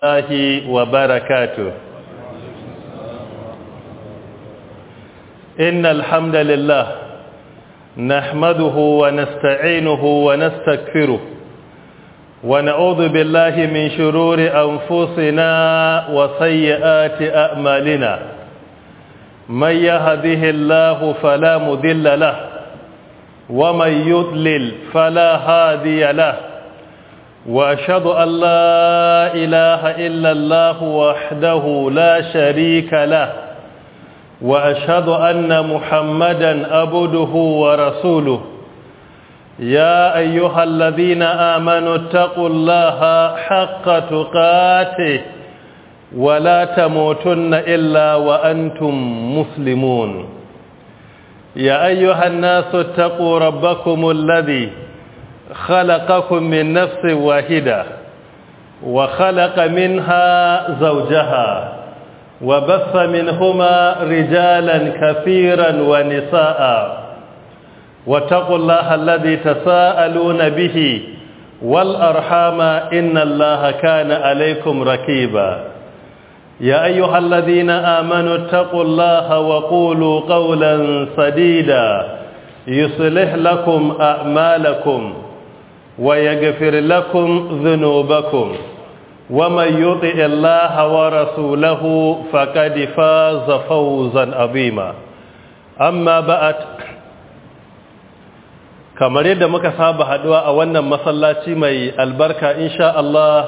الله وبركاته إن الحمد لله نحمده ونستعينه ونستكفره ونعوذ بالله من شرور أنفسنا وسيئات أعمالنا من يهده الله فلا مذل له ومن يضلل فلا هادي له وأشهد أن لا إله إلا الله وحده لا شريك له وأشهد أن محمدا عبده ورسوله يا أيها الذين آمنوا اتقوا الله حق تقاته ولا تموتن إلا وأنتم مسلمون يا أيها الناس اتقوا ربكم الذي خلقكم من نفس واحدة وخلق منها زوجها وبث منهما رجالا كثيرا ونساء واتقوا الله الذي تساءلون به والأرحام إن الله كان عليكم ركيبا يا أيها الذين آمنوا اتقوا الله وقولوا قولا سديدا يصلح لكم أعمالكم ويغفر لكم ذنوبكم ومن يطع الله ورسوله فقد فاز فوزا عظيما أما بعد kamar yadda muka saba haduwa a wannan masallaci mai albarka insha Allah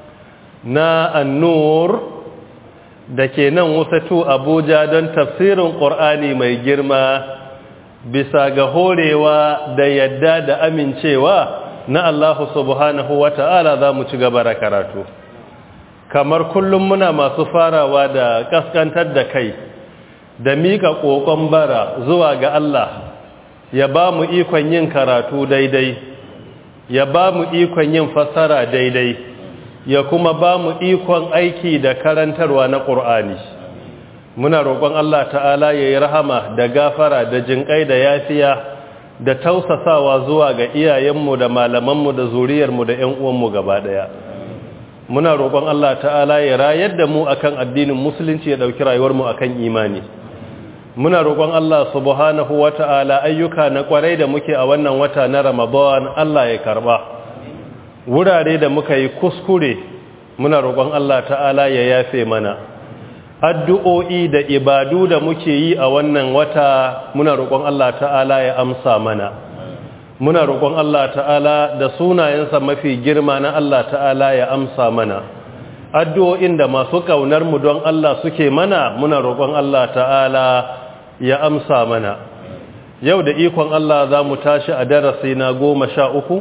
na annur da ke nan wasatu Abuja don tafsirin Qur'ani mai girma bisa ga horewa da yadda da amincewa na Allah subhanahu wa ta'ala za mu ci gaba da karatu kamar kullum muna masu farawa da kaskantar da kai da miƙa ƙoƙon bara zuwa ga Allah ya ba mu ikon yin karatu daidai ya ba mu ikon yin fassara daidai ya kuma ba mu ikon aiki da karantarwa na ƙur'ani muna roƙon Allah ta'ala ya yi rahama da gafara da jinƙai da yafiya da tausasawa zuwa ga iyayenmu da malamanmu da zuriyarmu da ‘yan uwanmu gaba ɗaya muna roƙon Allah ta'ala ya rayar da mu akan addinin musulunci ya ɗauki rayuwarmu akan imani muna roƙon Allah subhanahu wa ta'ala ayyuka na ƙwarai da muke a wannan wata na ramadan Allah ya karɓa wurare da muka yi kuskure muna roƙon Allah ta'ala ya yafe mana addu'o'i da ibadu da muke yi a wannan wata muna roƙon Allah ta'ala ya amsa mana muna roƙon Allah ta'ala da sunayensa mafi girma na Allah ta'ala ya amsa mana addu'o'in da masu ƙaunar mu don Allah suke mana muna roƙon Allah ta'ala ya amsa mana yau da ikon Allah za mu tashi a darasi na goma sha uku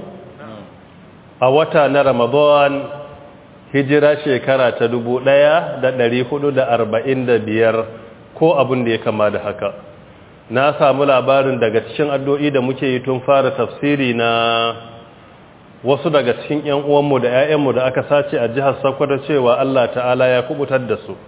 a wata na Ramadan hijira shekara ta dubu ɗaya da ɗari hudu da arba'in da biyar ko abin da ya kama da haka na samu labarin daga cikin addu'o'i da muke yi tun fara tafsiri na wasu daga cikin ‘yan uwanmu da ‘ya'yanmu da aka sace a jihar sakwada cewa Allah ta'ala ya kubutar da su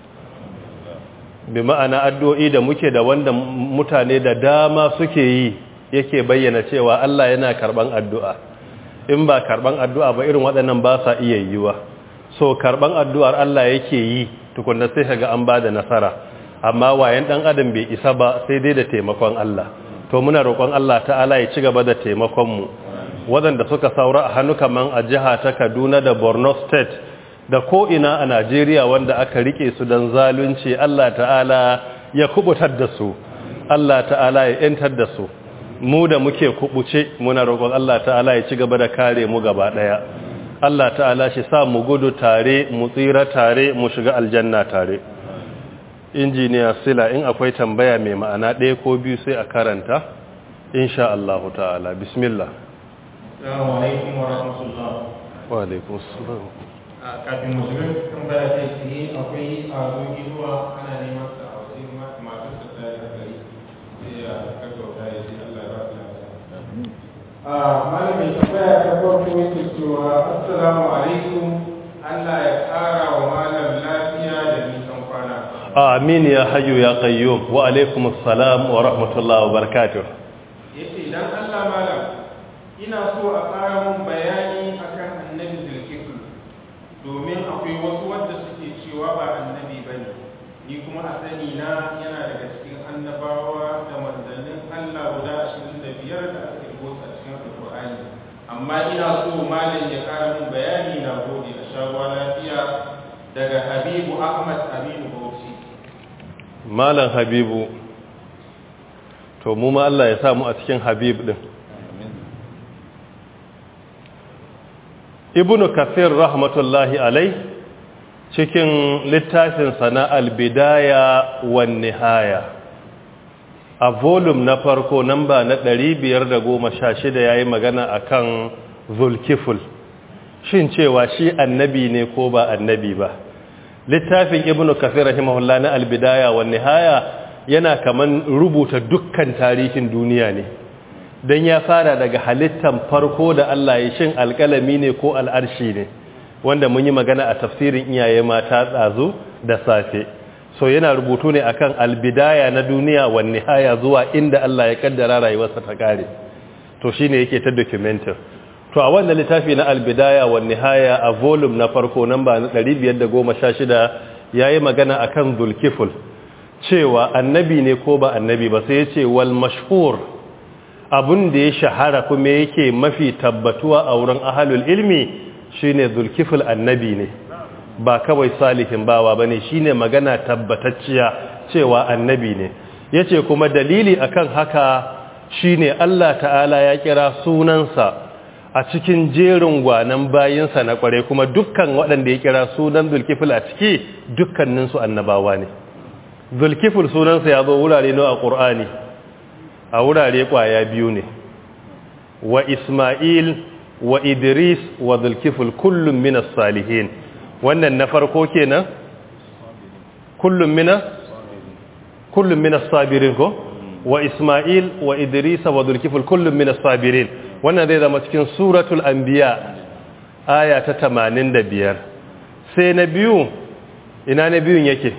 bi ma'ana addu'o'i da muke da wanda mutane da dama suke yi yake bayyana cewa Allah yana karɓan addu'a in ba karɓan addu'a ba irin waɗannan ba sa iya yiwuwa so karban addu'ar Allah yake yi tukunna sai kaga an bada nasara amma wayan dan adam bai isa ba sai dai da taimakon Allah to muna roƙon Allah ta'ala ya ci gaba da taimakon mu wadanda suka saura a hannu kaman a jiha ta Kaduna da Borno state da ko ina a Najeriya wanda aka rike su dan zalunci Allah ta'ala ya kubutar da su Allah ta'ala ya yantar da su mu da muke kubuce muna roƙon Allah ta'ala ya ci gaba da kare mu gaba daya Allah ta'ala shi sa mu gudu tare mu tsira tare mu shiga aljanna tare injiniya sila in akwai tambaya mai ma'ana ɗaya ko biyu sai a karanta insha Allah ta'ala bismillah Assalamu alaikum wa rahmatullah wa alaikum assalam kafin musulun tambaya ta ce akwai a zuwa ana neman sa a wajen masu sa ta da gari sai ya kaggauta ya ce Allah ya ba su lafiya a malamin tambaya ta farko yake cewa assalamu alaikum Allah ya ƙara wa malam lafiya da nisan kwana amin ya hayyu ya qayyum wa alaikum assalam wa rahmatullahi wa barakatuh yace dan Allah malam ina so a ƙara mun bayani akan annabi zulkifl domin akwai wasu wadda malam ya kara mun bayani na gode a shagwa lafiya daga habibu ahmad aminu bauchi malam habibu to mu ma Allah ya samu a cikin habib din ibnu kafir rahmatullahi alai cikin littafin sana albidaya wan nihaya a volume na farko namba na 516 yayi magana akan zulkiful shin cewa shi annabi ne ko ba annabi ba littafin ibnu kafir rahimahullah na albidaya wan nihaya yana kaman rubuta dukkan tarihin duniya ne don ya fara daga halittan farko da Allah ya shin alƙalami ne ko al'arshi ne wanda mun yi magana a tafsirin iyaye mata tsazo da safe so yana rubutu ne akan albidaya na duniya wa nihaya zuwa inda Allah ya kaddara rayuwarsa ta kare to shine yake ta documentin to a wannan littafi na albidaya wa nihaya a volume na farko namba na 516 yayi magana akan zulkiful cewa annabi ne ko ba annabi ba sai ya ce wal mashhur abun da ya shahara kuma yake mafi tabbatuwa a wurin ahalul ilmi shine zulkiful annabi ne ba kawai salihin bawa bane shine magana tabbatacciya cewa annabi ne yace kuma dalili akan haka shine Allah ta'ala ya kira sunansa a cikin jerin gwanan bayinsa na kware kuma dukkan waɗanda ya kira sunan zulkiful a ciki dukkaninsu annabawa ne zulkiful sunansa ya zo wurare nawa a ƙur'ani a wurare ƙwaya biyu ne wa isma'il wa idris wa zulkiful kullum minas salihin wannan na farko kenan kullum mina kullum minas sabirin ko wa isma'il wa idris wa zulkiful kullum minas sabirin wannan zai zama cikin suratul anbiya aya ta 85 sai na biyu ina na biyun yake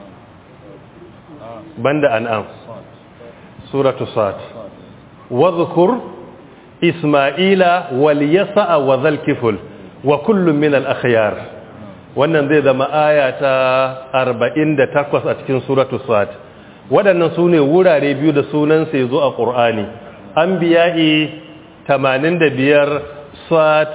banda an'am suratu sad wadhkur isma'ila wal yasa wa zalkiful wa kullum min al akhyar wannan zai zama aya ta 48 a cikin suratu sad waɗannan sune wurare biyu da sunan sai zo a qur'ani anbiya'i 85 sad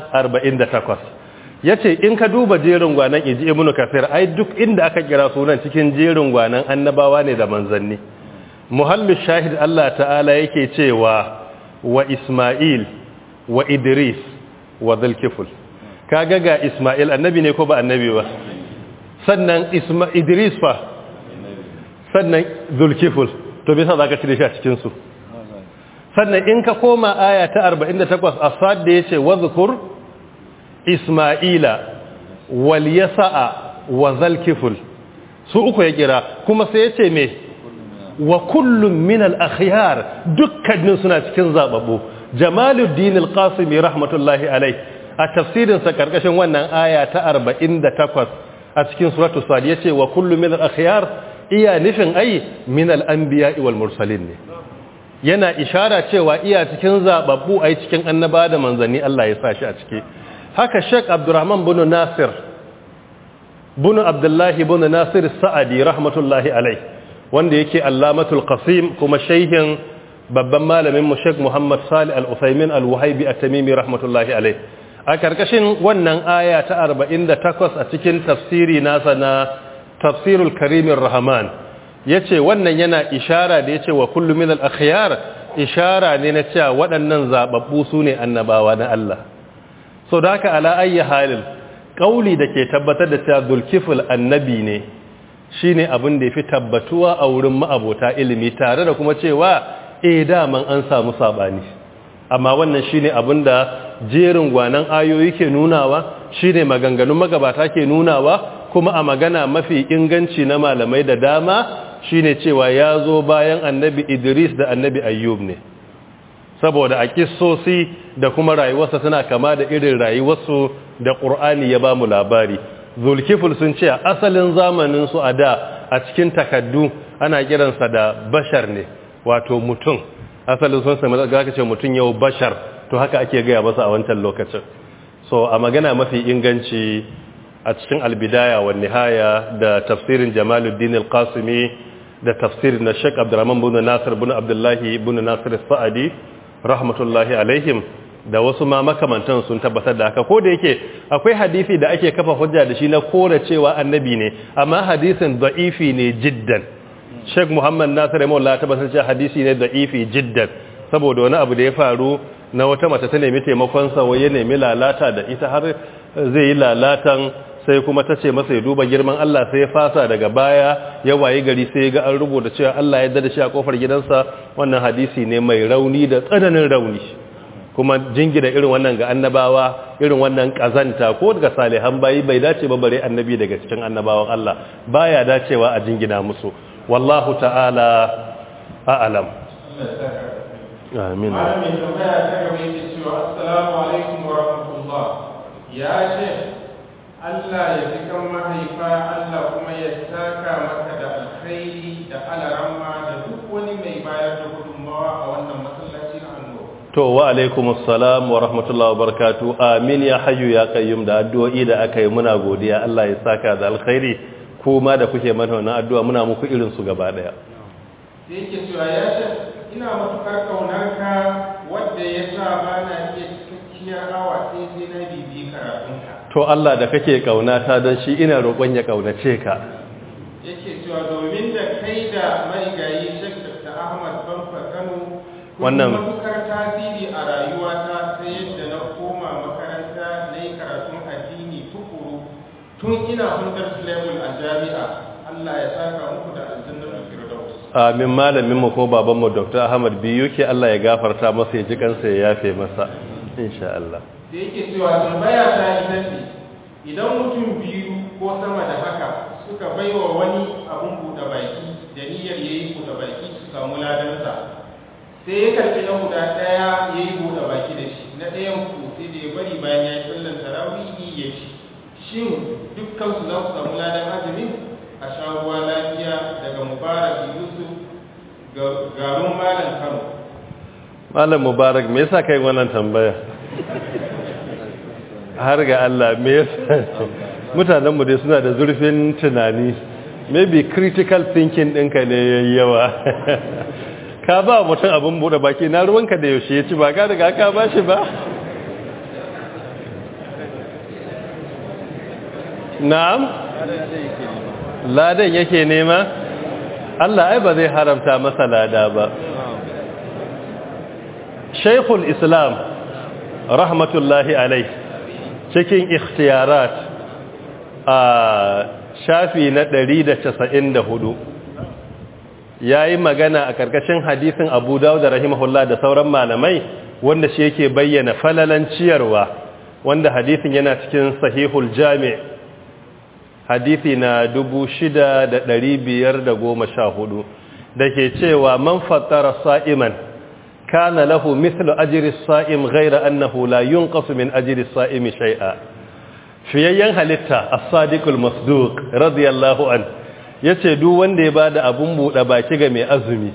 48 ya ce in ka duba jerin gwanan iji ibn kafir ai duk inda aka kira sunan cikin jerin gwanan annabawa ne da manzanni muhallu shahid Allah ta'ala yake cewa wa isma'il wa idris wa zulkiful kaga ga isma'il annabi ne ko ba annabi ba sannan isma idris fa sannan zulkiful to bisa zaka cire shi a cikin su sannan in ka koma aya ta 48 asad da yace wa zkur Ismaila wal yasa'a wa zalkiful su uku ya kira kuma sai ya ce me wa kullum min al-akhyar dukkanin suna cikin zababbu Jamaluddin al-Qasimi rahmatullahi alai a tafsirin sa karkashin wannan aya ta 48 a cikin suratu sad yace wa kullum min al-akhyar iya nufin ai min al-anbiya'i wal mursalin ne yana ishara cewa iya cikin zababbu ai cikin annaba da manzanni Allah ya sa shi a ciki haka Sheikh Abdurrahman bin Nasir bin Abdullah bin Nasir Sa'adi rahmatullahi alai wanda yake Allamatul Qasim kuma shehin babban malamin mu Sheikh Muhammad Salih Al-Utsaimin Al-Wahibi At-Tamimi rahmatullahi alai a karkashin wannan aya ta 48 a cikin tafsiri nasa na Tafsirul Karimir Rahman yace wannan yana ishara da yace wa kullu min al-akhyar ishara ne na cewa waɗannan zababbu sune annabawa na Allah so da haka ala ayyi halin kauli da ke tabbatar da cewa zulkiful annabi ne shine abin da yafi tabbatuwa a wurin ma'abota ilimi tare da kuma cewa eh daman an samu sabani amma wannan shine abin da jerin gwanan ayoyi ke nunawa shine maganganun magabata ke nunawa kuma a magana mafi inganci na malamai da dama shine cewa ya zo bayan annabi Idris da annabi Ayyub ne saboda a kissosi da kuma rayuwarsa tana kama da irin rayuwarsu da ƙur'ani ya ba mu labari zulkiful sun ce asalin zamaninsu a da a cikin takaddu ana kiransa da bashar ne wato mutum asalin sun sami da ce mutum yau bashar to haka ake gaya masa a wancan lokacin so a magana mafi inganci a cikin albidaya wa nihaya da tafsirin jamaluddin al-qasimi da tafsirin na sheik abdurrahman bin nasir bin abdullahi bin nasir sa'adi rahmatullahi alaihim da wasu ma makamantan sun tabbatar da haka ko da yake akwai hadisi da ake kafa hujja da shi na kore cewa annabi ne amma hadisin da'ifi ne jiddan Sheikh Muhammad Nasir Rahimahullah tabbatar cewa hadisi ne da'ifi jiddan saboda wani abu da ya faru na wata mace ta nemi taimakon sa wai ya nemi lalata da ita har zai yi lalatan sai kuma ta ce masa ya duba girman Allah sai ya fasa daga baya ya waye gari sai ya ga an rubuta cewa Allah ya dada shi a kofar gidansa wannan hadisi ne mai rauni da tsananin rauni kuma jingina irin wannan ga annabawa irin wannan kazanta ko daga salihan bayi bai dace ba bare annabi daga cikin annabawan Allah baya dacewa a jingina musu wallahu ta'ala a'lam amin malamin tambaya ta gaba yake cewa assalamu alaikum wa rahmatullah ya ce Allah ya ji kan mahaifa Allah kuma ya saka maka da alkhairi da alaramma da duk wani mai bayar da gudunmawa a wannan masallaci na annoba to wa alaikum assalam wa rahmatullahi wa barakatuh amin ya hayyu ya qayyum da addu'o'i da aka yi muna godiya Allah ya saka da alkhairi kuma da kuke mana wannan addu'a muna muku irin su gaba daya sai yake cewa ya ce ina matukar kaunarka wadda ya sa ba na iya cikakkiyar awa sai sai na bibi karatunka to Allah da kake kaunata don shi ina roƙon ya kaunace ka yake cewa domin da kai da marigayi Sheikh Dr. Ahmad Bamfa Kano kun Wannan- matukar tasiri a rayuwata ta yadda na koma makaranta na yi karatun addini tukuru tun ina hundar level a jami'a Allah ya saka muku da aljannar firdaus amin malamin mu ko baban mu Dr. Ahmad biyu ke Allah ya gafarta masa ya ji kansa ya yafe masa insha Allah da yake cewa tambaya ta ita ce idan mutum biyu ko sama da haka suka baiwa wani abun buɗe baki da niyyar ya yi buɗe baki su samu ladansa sai ya karɓi na guda ɗaya ya yi buɗe baki da shi na ɗayan ku sai da ya bari bayan ya yi sallan tarawihi ya ci shin dukkan su za su samu ladan azumin a sha ruwa lafiya daga mubarak yusuf ga- garin malam kano Malam Mubarak me yasa kai wannan tambaya har ga Allah me yasa mutanen mu dai suna da zurfin tunani maybe critical thinking ɗinka ne yayi yawa ka ba mutum abin bude baki na ruwanka da yaushe ya ci ba ka riga ka ba shi ba na'am ladan yake nema Allah ai ba zai haramta masa lada ba Sheikhul Islam rahmatullahi alai cikin ikhtiyarat a shafi na 194 yayi magana a karkashin hadisin Abu Dawud rahimahullah da sauran malamai wanda shi yake bayyana falalan ciyarwa wanda hadisin yana cikin Sahihul Jami' hadisi na 6514 dake cewa man fattara sa'iman كان له مثل أجر الصائم غير أنه لا ينقص من أجر الصائم شيئا fiyayyen halitta as-sadiqul masduq radiyallahu an yace duk wanda ya bada abun buɗe baki ga mai azumi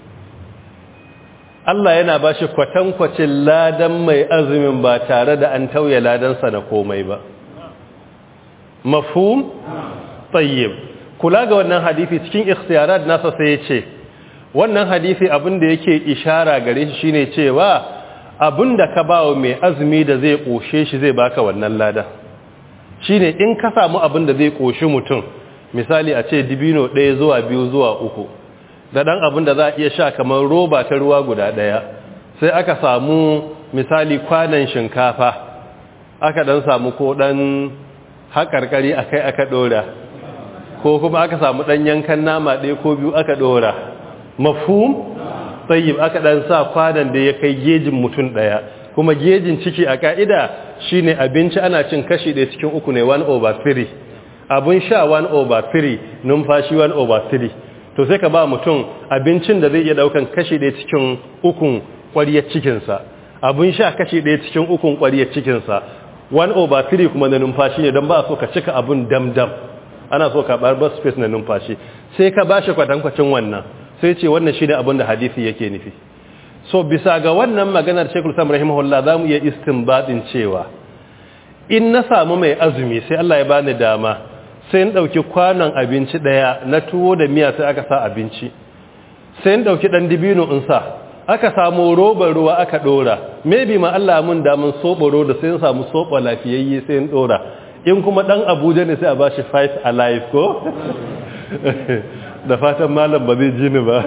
Allah yana bashi kwatankwacin ladan mai azumin ba tare da an tauye ladansa na komai ba mafhum tayyib kula ga wannan hadisi cikin ikhtiyarat nasa sai yace wannan hadisi abin da yake ishara gare shi shine cewa abin da ka bawa mai azumi da zai koshe shi zai baka wannan lada shine in ka samu abin da zai koshi mutum misali a ce dibino ɗaya zuwa biyu zuwa uku da ɗan abin da za a iya sha kamar roba ta ruwa guda ɗaya sai aka samu misali kwanan shinkafa aka ɗan samu ko ɗan haƙarƙari a kai aka ɗora ko kuma aka samu ɗan yankan nama ɗaya ko biyu aka ɗora mafhum tayyib aka dan sa kwanan da ya kai gejin mutum daya kuma gejin ciki a ka'ida shine abinci ana cin kashi ɗaya cikin uku ne 1 over 3 abun sha 1 over 3 numfashi 1 over 3 to sai ka ba mutum abincin da zai iya daukan kashi ɗaya cikin ukun ƙwariyar cikinsa abun sha kashi ɗaya cikin ukun ƙwariyar cikinsa 1 over 3 kuma na numfashi ne don ba so ka cika abun dam-dam ana so ka bar space na numfashi sai ka ba shi kwatankwacin wannan sai ce wannan shi ne abin da hadisi yake nufi so bisa ga wannan maganar shekul sam rahimahullah za mu iya istinbadin cewa in na samu mai azumi sai Allah ya bani dama sai in ɗauki kwanon abinci ɗaya na tuwo da miya sai aka sa abinci sai in ɗauki ɗan dibino in sa aka samu robar ruwa aka dora maybe ma Allah mun da mun soɓo roda sai in samu soɓo lafiyayye sai in dora in kuma dan Abuja ne sai a bashi five alive ko da fatan malam ba zai ji ni ba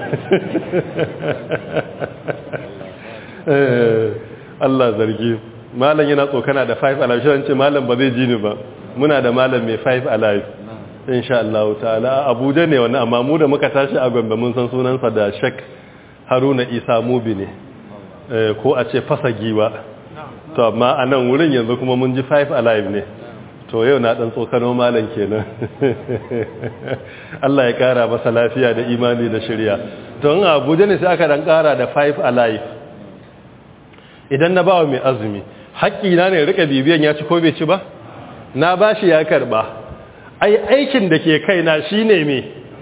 Allah zargi malam yana tsokana da five alive shi ce malam ba zai ji ni ba muna da malam mai five alive insha Allah ta'ala Abuja ne wannan amma mu da muka tashi a Gombe mun san sunansa da Sheikh Haruna Isa Mubi ne ko a ce fasa giwa to amma a nan wurin yanzu kuma mun ji five alive ne to yau na dan tsokano malam kenan Allah ya kara masa lafiya da imani da shirya to in Abuja ne sai aka dan kara da five alive idan na bawa mai azumi haƙƙi na ne rika bibiyan ya ci ko bai ci ba na bashi ya karba ai aikin da ke kaina shine me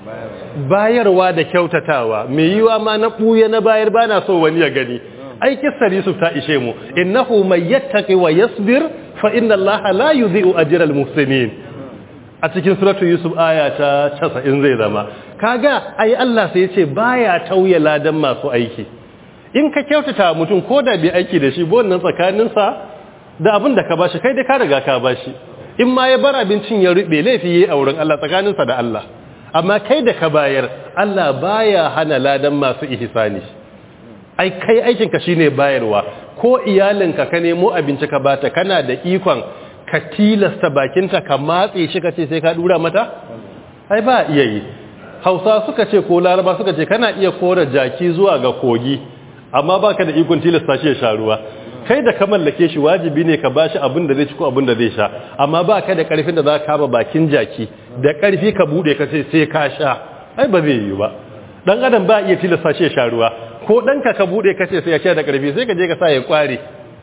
bayarwa da kyautatawa mai yiwa ma na buye na bayar bana so wani ya gani ai kissar Yusuf ta ishe mu innahu may yattaqi wa yasbir fa inna Allaha la yudhi'u ajral muhsinin a cikin suratul Yusuf aya ta 90 zai zama kaga ai Allah sai ya ce baya tauye ladan masu aiki in ka kyautata mutum ko da bai aiki da shi ba wannan tsakaninsa da abin da ka bashi kai dai ka riga ka bashi in ma ya bar abincin ya rube laifi yayi a wurin Allah tsakaninsa da Allah amma kai da ka bayar Allah baya hana ladan masu ihsani ai kai aikin ka shine bayarwa ko iyalinka ka nemo abinci ka bata kana da ikon ka tilasta bakinta ka matse shi ka ce sai ka dura mata ai ba iya yi Hausa suka ce ko Laraba suka ce kana iya kora jaki zuwa ga kogi amma baka da ikon tilasta shi ya sha ruwa kai da ka mallake shi wajibi ne ka bashi abin da zai ci ko abin da zai sha amma baka da karfin da za ka kama bakin jaki da karfi ka bude ka ce sai ka sha ai ba zai yi ba dan adam ba iya tilasta shi ya sha ruwa ko danka ka bude ka ce sai ya sha da karfi sai ka je ka sa ya kware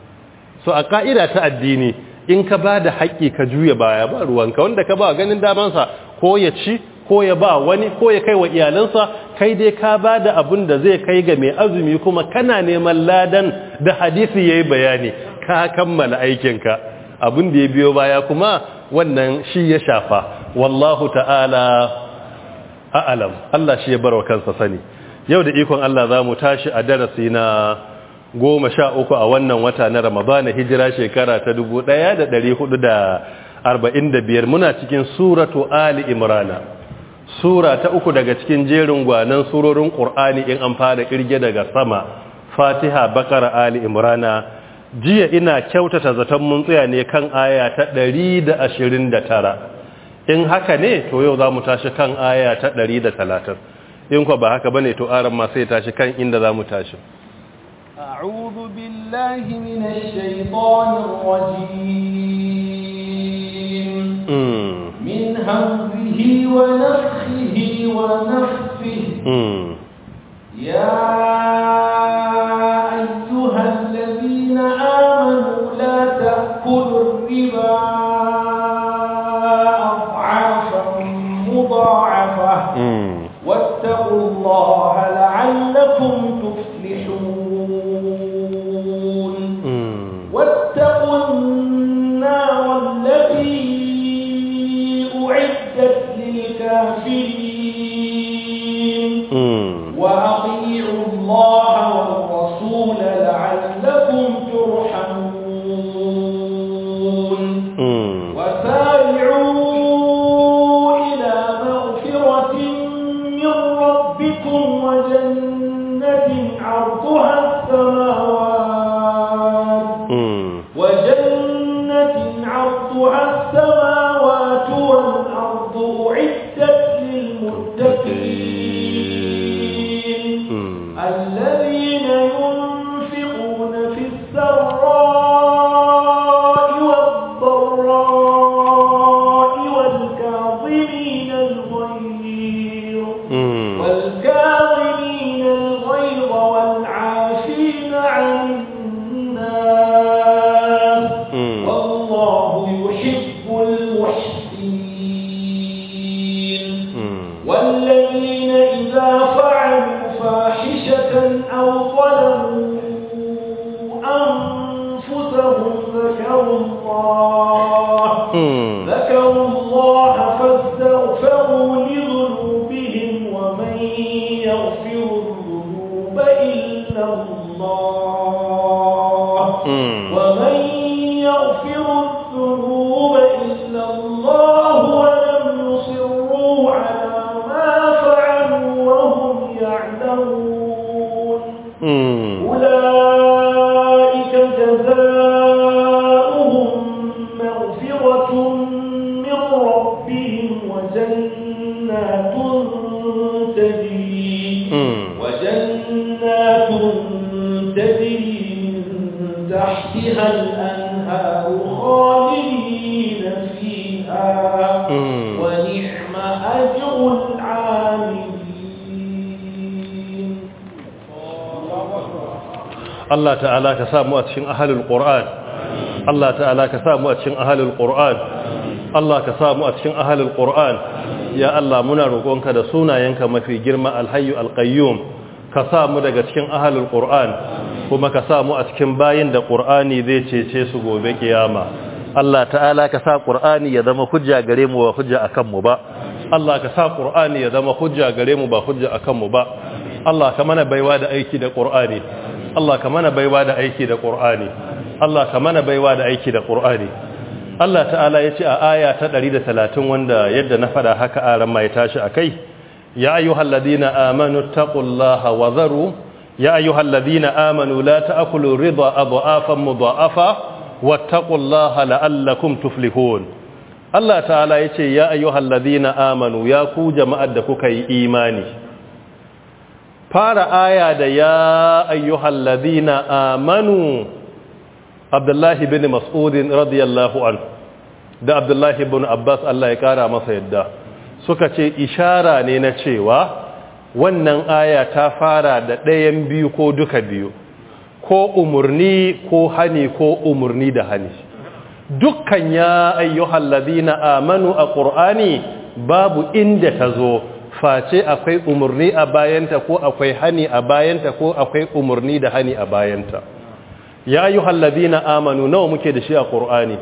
so a ka'ida ta addini in ka ba da haƙƙi ka juya baya ba ruwanka wanda ka ba ganin damansa ko ya ci ko ya ba wani ko ya kai wa iyalansa kai dai ka ba da abin da zai kai ga mai azumi kuma kana neman ladan da hadisi ya yi bayani ka kammala aikinka abin da ya biyo baya kuma wannan shi ya shafa wallahu ta'ala a'alam Allah shi ya bar wa kansa sani yau da ikon Allah za mu tashi a darasi na goma sha uku a wannan wata na ramadana hijira shekara ta dubu ɗaya da ɗari hudu da arba'in da biyar muna cikin suratu ali imrana sura ta uku daga cikin jerin gwanan surorin ƙur'ani in an fara ƙirge daga sama fatiha bakara ali imrana jiya ina kyautata zaton mun tsaya ne kan aya ta ɗari da ashirin da tara in haka ne to yau za mu tashi kan aya ta ɗari da talatin in kwa ba haka ba ne to aran ma sai tashi kan inda za mu tashi أعوذ بالله من الشيطان الرجيم من همزه ونفخه ونفسه يا أيها الذين آمنوا لا تأكلوا الربا أضعافا مضاعفة واتقوا الله لعلكم تفلحون واتقوا النار التي أعدت للكافرين وأطيعوا الله والرسول لعلكم ترحمون وسارعوا إلى مغفرة من ربكم وجنة عرضها السماوات وجنة عرضها السماوات والأرض أعدت للمتقين الذين ينفقون في السراء والضراء والكاظمين الغيظ والكاظمين الغيظ والعافين عن الناس والله يحب المحسنين والذين إذا فعلوا فاحشة أو ظلموا أنفسهم ذكروا الله ذكروا الله فاستغفروا لذنوبهم ومن يغفر الذنوب إلا الله مم. ومن يغفر الذنوب إلا الله ولم يصروا على ما فعلوا وهم يعلمون Mm. أولئك جزاؤهم مغفرة من ربهم وجنات تجري Mm. وجنات تجري من تحتها الأنهار خالدين فيها Mm. ونعم أجر العاملين Allah ta'ala ka samu a cikin ahalul Qur'an Allah ta'ala ka samu a cikin ahalul Qur'an Allah ka samu a cikin ahalul Qur'an ya Allah muna roƙonka da sunayenka mafi girma alhayyu alqayyum ka samu daga cikin ahalul Qur'an kuma ka samu a cikin bayin da Qur'ani zai cece su gobe kiyama Allah ta'ala ka sa Qur'ani ya zama hujja gare mu ba hujja akan mu ba Allah ka sa Qur'ani ya zama hujja gare mu ba hujja akan mu ba Allah ka mana baiwa da aiki da Qur'ani Allah ka mana baiwa da aiki da Qur'ani Allah ka mana baiwa da aiki da Qur'ani Allah ta'ala ya ce a aya ta 130 wanda yadda na fada haka aran mai tashi akai ya ayyuhalladhina amanu taqullaha wa dharu ya ayyuhalladhina amanu la ta'kulu ridha adhafan mudha'afa wattaqullaha la'allakum tuflihun Allah ta'ala ya ce ya ayyuhalladhina amanu ya ku jama'ar da kuka yi imani fara aya da ya ayyuhal ladina amanu abdullahi bin mas'udin radiyallahu an da abdullahi bin abbas Allah ya kara masa yadda suka ce ishara ne na cewa wannan aya ta fara da ɗayan biyu ko duka biyu ko umurni ko hani ko umurni da hani dukkan ya ayyuhal ladina amanu a ƙur'ani babu inda ta zo face akwai umarni a bayanta ko akwai hani a bayanta ko akwai umarni da hani a bayanta ya yi na amanu nawa muke da shi a ƙur'ani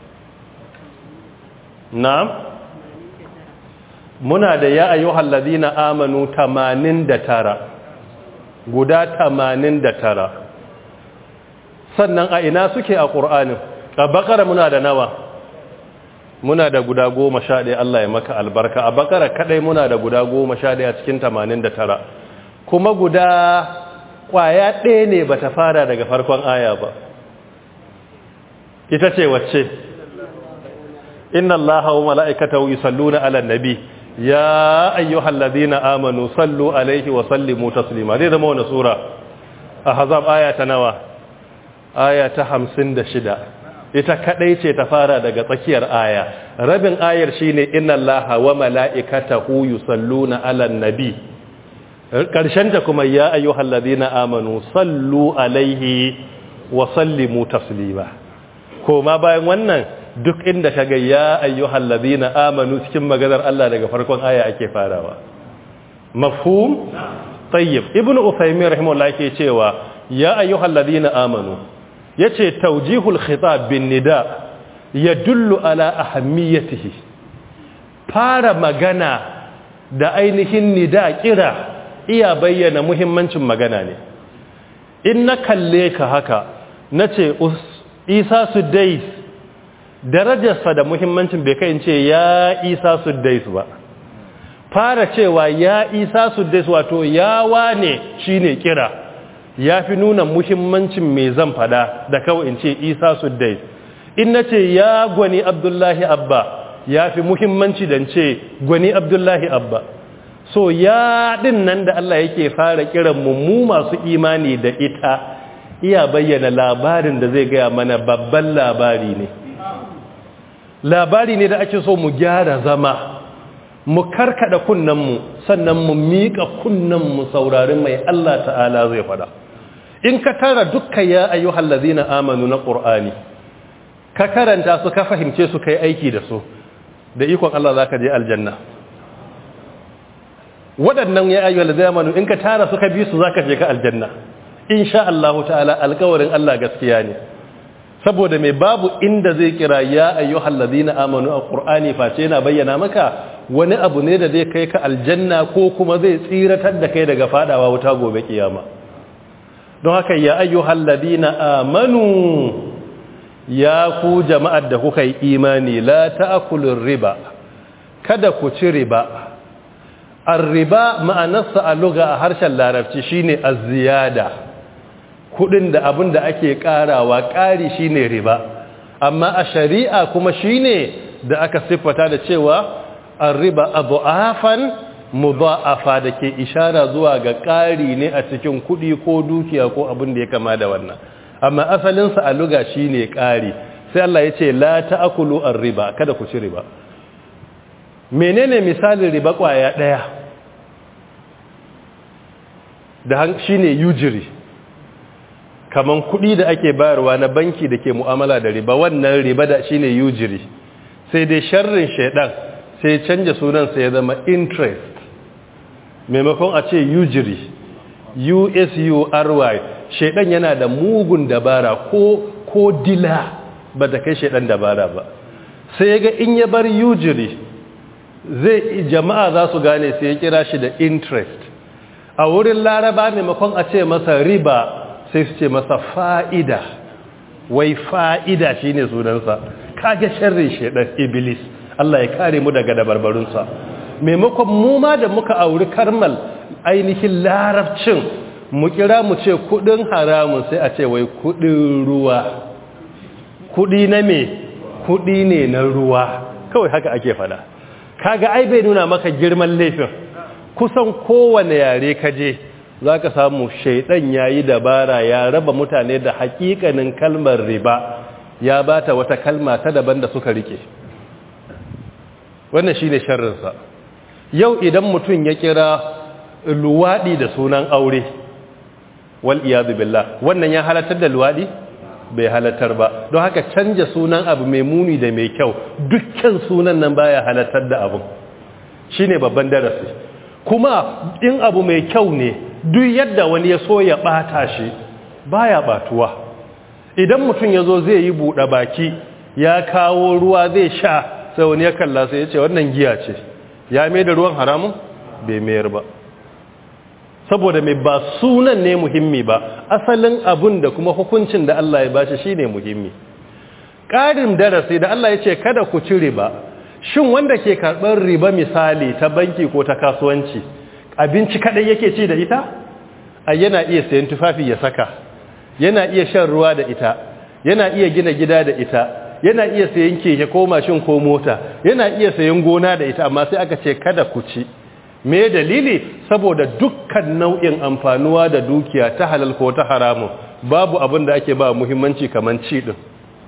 na muna da ya yi na amanu tamanin da tara guda tamanin da tara sannan a ina suke a ƙur'anin a bakara muna da nawa muna da guda goma sha ɗaya Allah ya maka albarka a bakara kaɗai muna da guda goma sha ɗaya cikin tamanin da tara kuma guda ƙwaya ɗaya ne ba ta fara daga farkon aya ba ita ce wacce inna allaha wa mala'ikatahu yusalluna ala nabi ya ayyuhal ladina amanu sallu alaihi wa sallimu taslima zai zama wani sura a hazab aya ta nawa aya ta hamsin da shida ita kadai ce ta fara daga tsakiyar aya rabin ayar shine inna allaha wa mala'ikatahu yusalluna 'alan nabi karshen ta kuma ya ayyuhal ladina amanu sallu alaihi wa sallimu taslima koma bayan wannan duk inda kaga ya ayyuhal ladina amanu cikin maganar Allah daga farkon aya ake farawa mafhum tayyib ibnu usaymin rahimahullah yake cewa ya ayyuhal ladina amanu yace tawjihul khitab bin nida yadullu ala ahammiyatihi fara magana da ainihin nida kira iya bayyana muhimmancin magana ne in na kalle ka haka nace Isa Sudais darajarsa da muhimmancin bai kai in ce ya Isa Sudais ba fara cewa ya Isa Sudais wato ya wane shine kira ya fi nuna muhimmancin mai zan fada da kawai in ce isa suddai in na ce ya gwani abdullahi abba ya fi muhimmanci da ce gwani abdullahi abba so ya din nan da Allah yake fara kiran mu masu imani da ita iya bayyana labarin da zai gaya mana babban labari ne labari ne da ake so mu gyara zama mu karkada kunnenmu sannan mu miƙa kunnenmu saurari mai Allah ta'ala zai fada in ka tara dukkan ya ayyuhal ladina amanu na qur'ani ka karanta su ka fahimce su kai aiki da su da ikon Allah zaka je aljanna waɗannan ya ayyuhal ladina amanu in ka tara su ka bi su zaka je ka aljanna insha Allah ta'ala alƙawarin Allah gaskiya ne saboda mai babu inda zai kira ya ayyuhal ladina amanu a qur'ani face yana bayyana maka wani abu ne da zai kai ka aljanna ko kuma zai tsiratar da kai daga fadawa wuta gobe kiyama don haka ya ayyuhal ladina amanu ya ku jama'ar da kuka yi imani la ta'kulur riba kada ku ci riba ar-riba ma'anarsa a lugha a harshen larabci shine az-ziyada kudin da abin da ake karawa kari shine riba amma a shari'a kuma shine da aka siffata da cewa ar-riba adhafan mudha'afa da ke ishara zuwa ga kari ne a cikin kudi ko dukiya ko abin da ya kama da wannan amma asalinsa a luga shi ne ƙari sai Allah ya ce la ta'akulu riba kada ku ci riba menene misalin riba ƙwaya ɗaya da shi ne yujiri kaman kuɗi da ake bayarwa na banki da ke mu'amala da riba wannan riba da shi ne yujiri sai dai sharrin shaidan sai canja sunansa ya zama interest maimakon a ce yujiri usury shaidan yana da mugun dabara ko ko dila ba da kai shaidan dabara ba sai ga in ya bar yujiri zai jama'a za su gane sai ya kira shi da interest a wurin laraba maimakon a ce masa riba sai su ce masa fa'ida wai fa'ida shine sunansa kage sharrin shaidan iblis Allah ya kare mu daga dabarbarunsa maimakon mu ma da muka auri karmal ainihin larabcin mu kira mu ce kudin haramun sai a ce wai kudin ruwa kudi na me kudi ne na ruwa kawai haka ake fada kaga ai bai nuna maka girman laifin kusan kowane yare kaje zaka samu shaidan yayi dabara ya raba mutane da hakikanin kalmar riba ya bata wata kalma ta daban da suka rike wannan shine sharrinsa yau idan mutum ya kira luwadi da sunan aure wal iyadu billah wannan ya halartar da luwadi bai halartar ba don haka canja sunan abu mai muni da mai kyau dukkan sunan nan baya halartar da abu shine babban darasi kuma in abu mai kyau ne duk yadda wani ya so ya bata shi baya batuwa idan mutum ya zo zai yi buɗe baki ya kawo ruwa zai sha sai wani ya kalla sai ya ce wannan giya ce ya mai da ruwan haramun bai mayar ba saboda mai ba sunan ne muhimmi ba asalin abun da kuma hukuncin da Allah ya bashi shine muhimmi ƙarin darasi da Allah ya ce kada ku ci riba shin wanda ke karɓar riba misali ta banki ko ta kasuwanci abinci kaɗai yake ci da ita a yana iya sayan tufafi ya saka yana iya shan ruwa da ita yana iya gina gida da ita yana iya sayan keke ko mashin ko mota yana iya sayan gona da ita amma sai aka ce kada ku ci me dalili saboda dukkan nau'in amfanuwa da dukiya ta halal ko ta haramu babu abin da ake ba muhimmanci kaman ci din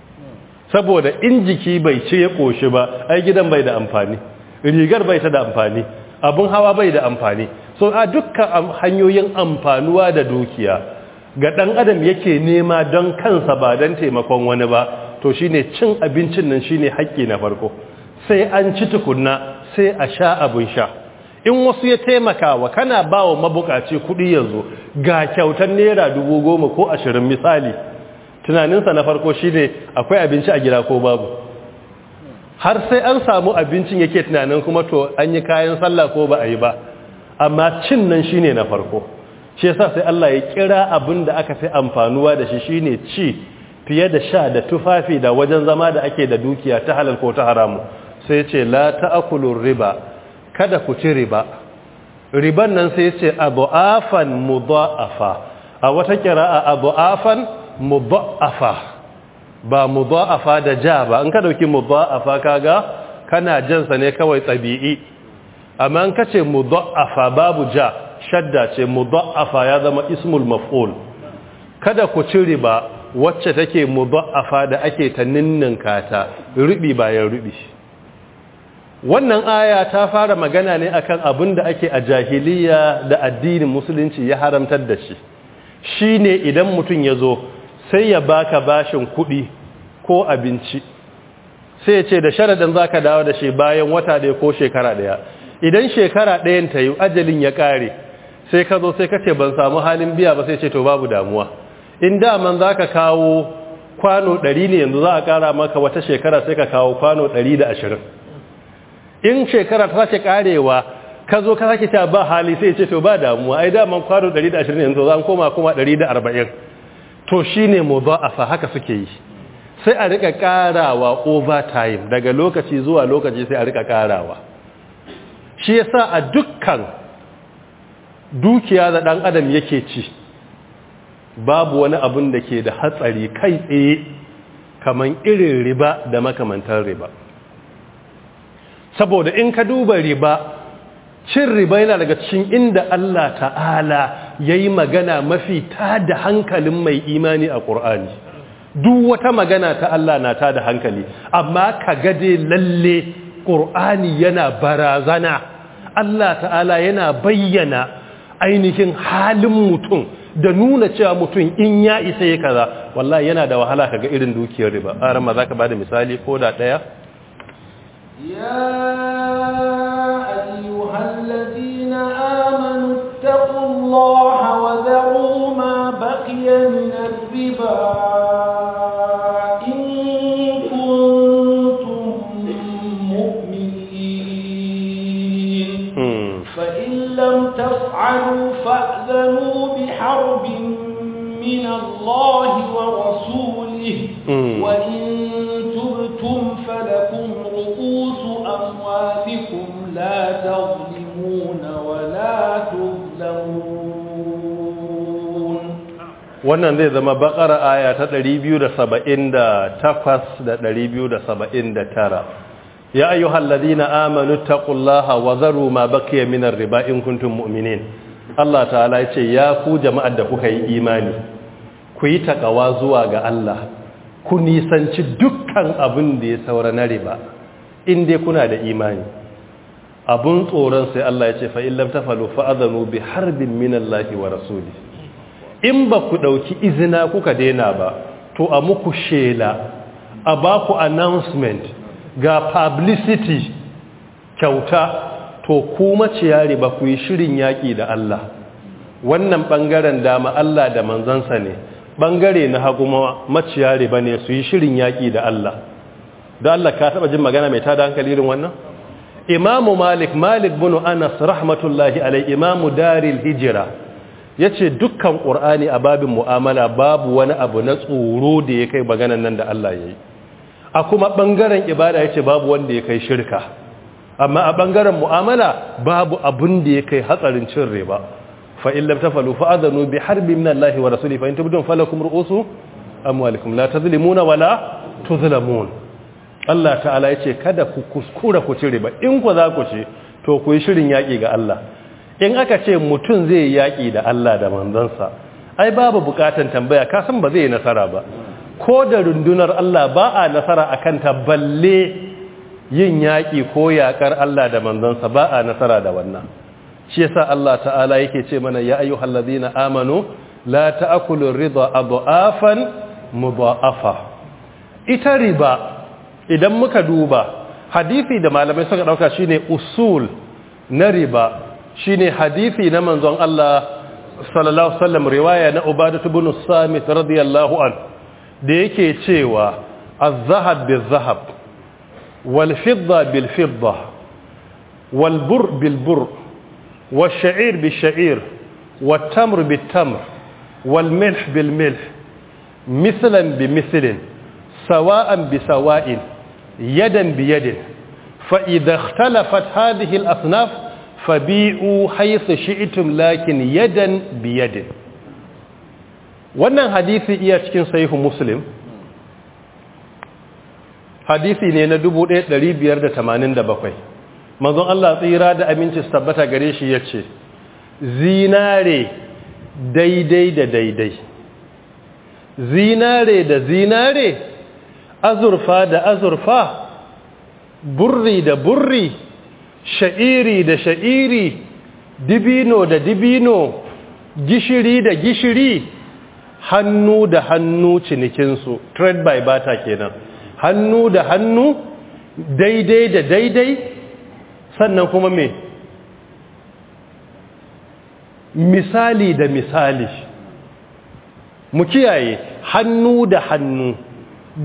saboda in jiki bai ce ya koshi ba ai gidan bai da amfani rigar bai ta da amfani abun hawa bai da amfani so a dukkan hanyoyin amfanuwa da dukiya ga dan adam yake nema don kansa ba don taimakon wani ba to shine cin abincin nan shine haƙƙi na farko sai an ci tukunna sai a sha abun sha in wasu ya taimaka wa kana ba wa mabukaci kuɗi yanzu ga kyautar naira dubu goma ko ashirin misali tunaninsa na farko shine akwai abinci a gida ko babu har sai an samu abincin yake tunanin kuma to an yi kayan sallah ko ba a yi ba amma cin nan shine na farko shi yasa sai Allah ya kira abin da aka fi amfanuwa da shi shine ci fiye da sha da tufafi da wajen zama da ake da dukiya ta halal ko ta haramu sai ce la ta'kulur riba kada ku ci riba riban nan sai ce abu'afan mudha'afa a wata kira'a abu'afan mudha'afa ba mudha'afa da ja ba an ka dauki mudha'afa kaga kana jansa ne kawai tabi'i amma an kace mudha'afa babu ja shadda ce mudha'afa ya zama ismul maf'ul kada ku ci riba wacce take mudha'afa da ake ta ninninka ta rubi bayan rubi wannan aya ta fara magana ne akan abin da ake a jahiliya da addinin musulunci ya haramtar da shi shine idan mutum ya zo sai ya baka bashin kuɗi ko abinci sai ya ce da sharaɗin za ka dawo da shi bayan wata ɗaya ko shekara ɗaya idan shekara ɗayan ta yi ajalin ya ƙare sai ka zo sai ka ce ban samu halin biya ba sai ce to babu damuwa in daman za ka kawo kwano ɗari ne yanzu za a ƙara maka wata shekara sai ka kawo kwano ɗari da ashirin in shekara ta ce karewa ka zo ka sake ta ba hali sai ce to ba damuwa ai daman kwano 120 yanzu za an koma kuma 140 to shine mudha'afa haka suke yi sai a rika karawa overtime daga lokaci zuwa lokaci sai a rika karawa shi yasa a dukkan dukiya da dan adam yake ci babu wani abun da ke da hatsari kai tsaye kaman irin riba da makamantar riba saboda in ka duba riba cin riba yana daga cikin inda Allah ta'ala ya yi magana mafi ta da hankalin mai imani a ƙur'ani duk wata magana ta Allah na ta da hankali amma ka gade lalle ƙur'ani yana barazana Allah ta'ala yana bayyana ainihin halin mutum da nuna cewa mutum in ya isa ya kaza wallahi yana da wahala kaga irin dukiyar riba aran ma zaka bada misali ko da daya يا أيها الذين آمنوا اتقوا الله وذروا ما بقي من الربا إن كنتم مؤمنين فإن لم تفعلوا فأذنوا بحرب من الله ورسوله وإن تبتم فلكم رؤوس أموالكم لا تظلمون ولا تظلمون wannan zai zama bakar aya ta 278 da 279 ya ayyuhal ladina amanu taqullaha wa zaru ma baqiya minar riba in kuntum mu'minin Allah ta'ala ya ce ya ku jama'ar da kuka yi imani ku yi takawa zuwa ga Allah ku nisanci dukkan abin da ya saura na riba in dai kuna da imani abun tsoron sai Allah ya ce fa in lam tafalu fa adhanu bi harbin minallahi wa rasuli in ba ku dauki izina kuka daina ba to a muku shela a ba ku announcement ga publicity kyauta to ku maciya riba ku yi shirin yaƙi da Allah wannan ɓangaren dama Allah da manzansa ne ɓangare na hagu maciya riba ne su yi shirin yaƙi da Allah da Allah ka taɓa jin magana mai tada hankali irin wannan imamu malik malik bin anas rahmatullahi alai imamu daril hijira ya ce dukkan ƙur'ani a babin mu'amala babu wani abu na tsoro da ya kai maganan nan da Allah ya yi a kuma ɓangaren ibada ya ce babu wanda ya kai shirka amma a ɓangaren mu'amala babu abin da ya kai hatsarin cin riba fa in lam tafalu fa adanu bi harbi min Allah wa rasuli fa in tubdun falakum ru'usu amwalikum la tazlimuna wala tuzlamun Allah ta'ala yace kada ku kuskura ku ci riba in ku za ku ci to ku yi shirin yaki ga Allah in aka ce mutum zai yaki da Allah da manzansa ai babu bukatan tambaya ka san ba zai yi nasara ba ko da rundunar Allah ba a nasara akan ta balle yin yaƙi ko yaƙar Allah da manzansa ba a nasara da wannan shi yasa Allah ta'ala yake ce mana ya ayyuhal ladina amanu la ta'kulu ridha adhafan mudha'afa ita riba idan muka duba hadisi da malamai suka dauka shine usul na riba shine hadisi na manzon Allah sallallahu alaihi wasallam riwaya na Ubadah ibn Samit radiyallahu an da yake cewa az-zahab bil-zahab wal-fidda bil-fidda wal-bur bil-bur wash-sha'ir bil-sha'ir wat-tamr bit-tamr wal-milh bil-milh mithlan bi-mithlin sawa'an bi-sawa'in yadan bi-yadin fa idha ikhtalafat hadhihi al-asnaf fabi'u haythu shi'tum lakin yadan bi-yadin wannan hadisi iya cikin sahihu muslim hadisi ne na 1587 manzon Allah tsira da aminci su tabbata gare shi yace zinare daidai da daidai zinare da zinare azurfa da azurfa burri da burri sha'iri da sha'iri dibino da dibino gishiri da gishiri hannu da hannu cinikinsu trade by barter kenan hannu da hannu daidai da daidai sannan kuma me misali da misali mu kiyaye hannu da hannu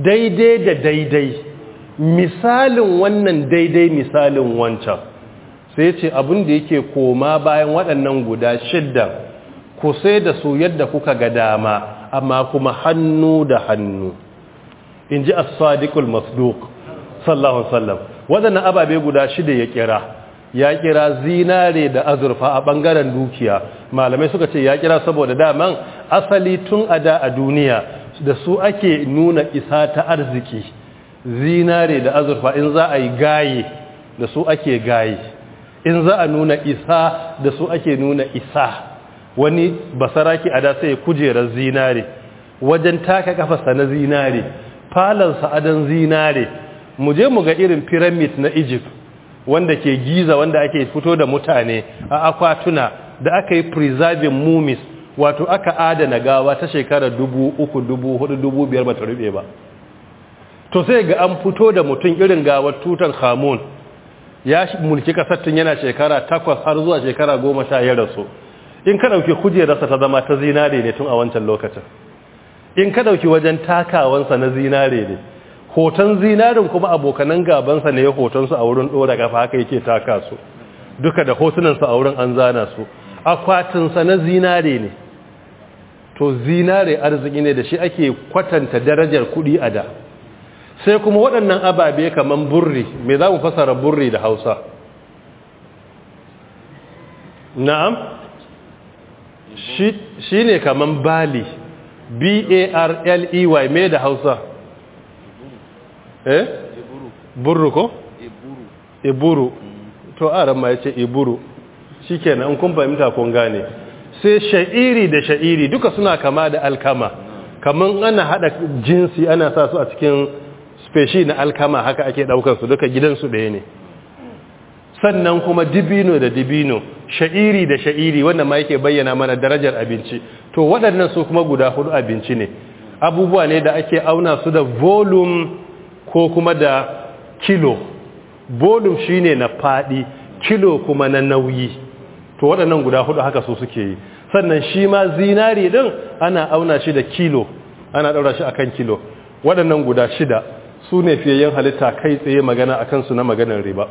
daidai da daidai misalin wannan daidai misalin wancan sai ce abin da yake koma bayan waɗannan guda shidda ku sai da su yadda kuka ga dama amma kuma hannu da hannu in ji as-sadiqul masduq sallallahu alaihi wasallam waɗannan ababe guda shida ya kira ya kira zinare da azurfa a ɓangaren dukiya malamai suka ce ya kira saboda daman asali tun a da a duniya da su ake nuna isa ta arziki zinare da azurfa in za a yi gaye da su ake gaye in za a nuna isa da su ake nuna isa wani basaraki a da sai kujerar zinare wajen taka kafasa na zinare falansa adon zinare mu je mu ga irin pyramid na egypt wanda ke giza wanda ake fito da mutane a akwatuna da aka yi preserving mummies wato aka adana gawa ta shekara dubu uku dubu hudu dubu biyar bata rube ba to sai ga an fito da mutum irin gawar tutan hamun ya mulki kasar tun yana shekara takwas har zuwa shekara goma sha ya rasu in ka ɗauki kujerarsa ta zama ta zinare ne tun a wancan lokacin in ka ɗauki wajen takawansa na zinare ne hoton zinarin kuma abokanan gabansa ne ya hotonsu a wurin ɗora gafa haka yake taka su duka da hotunansa a wurin an zana su akwatinsa na zinare ne to zinare arziki ne da shi ake kwatanta darajar kuɗi a da sai kuma waɗannan ababe kamar burri me za mu fasara burri da hausa na'am shi ne kamar bali b-a-r-l-e-y me da hausa eh burru ko iburu to aran ma yace iburu shikenan in kun fahimta kun gane sai sha'iri da sha'iri duka suna kama da alkama kaman ana hada jinsi ana sa su a cikin speshi na alkama haka ake daukar su duka gidansu ɗaya ne sannan kuma dibino da dibino sha'iri da sha'iri wanda ma yake bayyana mana darajar abinci to waɗannan su kuma guda hudu abinci ne abubuwa ne da ake auna su da volume ko kuma da kilo volume shine na fadi kilo kuma na nauyi to waɗannan guda hudu haka su suke yi sannan shi ma zinari din ana auna shi da kilo ana ɗaura shi akan kilo waɗannan guda shida su ne fiyayyen halitta kai tsaye magana akan su na maganar riba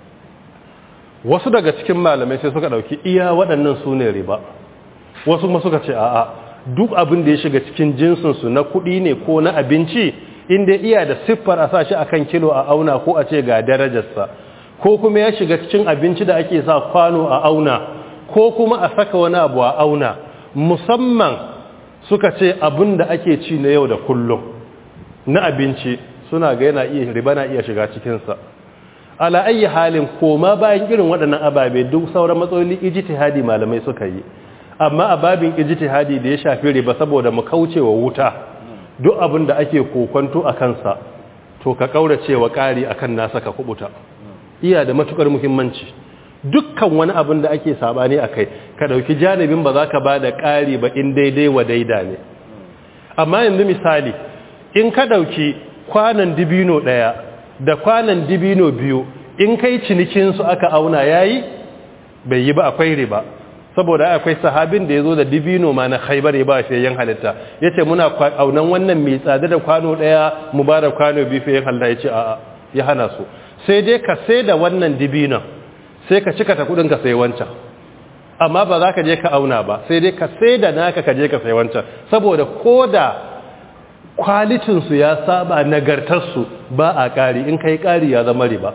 wasu daga cikin malamai sai suka ɗauki iya waɗannan su ne riba wasu kuma suka ce a'a duk abin da ya shiga cikin jinsinsu na kuɗi ne ko na abinci inda iya da siffar a sa shi akan kilo a auna ko a ce ga darajarsa ko kuma ya shiga cikin abinci da ake sa kwano a auna ko kuma a saka wani abu a auna musamman suka ce abin da ake ci na yau da kullum na abinci suna ga yana iya riba na iya shiga cikinsa ala ayi halin koma bayan irin waɗannan ababe duk sauran matsaloli ijtihadi malamai suka yi amma a babin ijtihadi da ya shafi riba saboda mu kaucewa wuta duk abin da ake kokonto a kansa to ka kaurace wa ƙari akan nasa ka kubuta iya da matukar muhimmanci dukkan wani abin da ake sabani akai ka dauki janibin ba za ka ba da ƙari ba in daidai wa daida ne amma yanzu misali in ka dauki kwanan dibino daya da kwanan dibino biyu in kai cinikin su aka auna yayi bai yi ba akwai riba saboda akwai sahabin da ya zo da dibino ma na khaibar ya ba fiye halitta ya ce muna aunan wannan mai tsada da kwano ɗaya mu ba da kwano biyu fiye halitta ya ce a'a ya hana su sai dai ka sai da wannan dibinon sai ka cika ta kudin ka sai wancan amma ba za ka je ka auna ba sai dai ka sai da naka ka je ka sai wancan saboda ko da kwalitinsu ya saba nagartarsu ba a ƙari in kai ƙari ya zama riba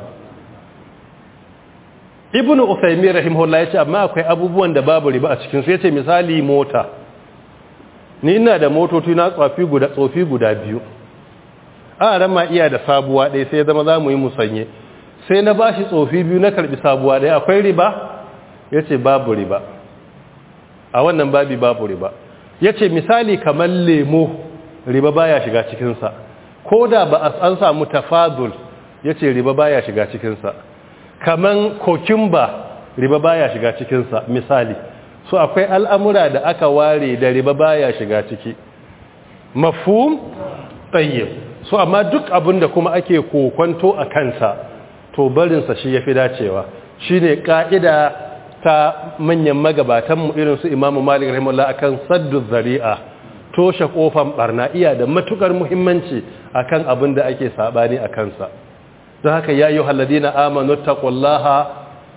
ibn Uthaymeen rahimahullah yace amma akwai abubuwan da babu riba a cikin su yace misali mota ni ina da motoci na tsofi guda tsofi guda biyu a ran ma iya da sabuwa ɗaya sai zama za mu yi musanye sai na bashi tsofi biyu na karbi sabuwa ɗaya akwai riba yace babu riba a wannan babi babu riba yace misali kamar lemo riba baya shiga cikin sa koda ba an samu tafadul yace riba baya shiga cikin sa kaman kokimba riba baya shiga cikinsa misali so akwai al'amura da aka ware da riba baya shiga ciki mafhum tayyib so amma duk abin da kuma ake kokonto a kansa to barinsa shi yafi dacewa shine ka'ida ta manyan magabatanmu irin su imamu malik rahimahullah akan saddu zari'a toshe kofan barna iya da matukar muhimmanci akan abin da ake sabani a kansa don haka ya yi halladina amanu taqullaha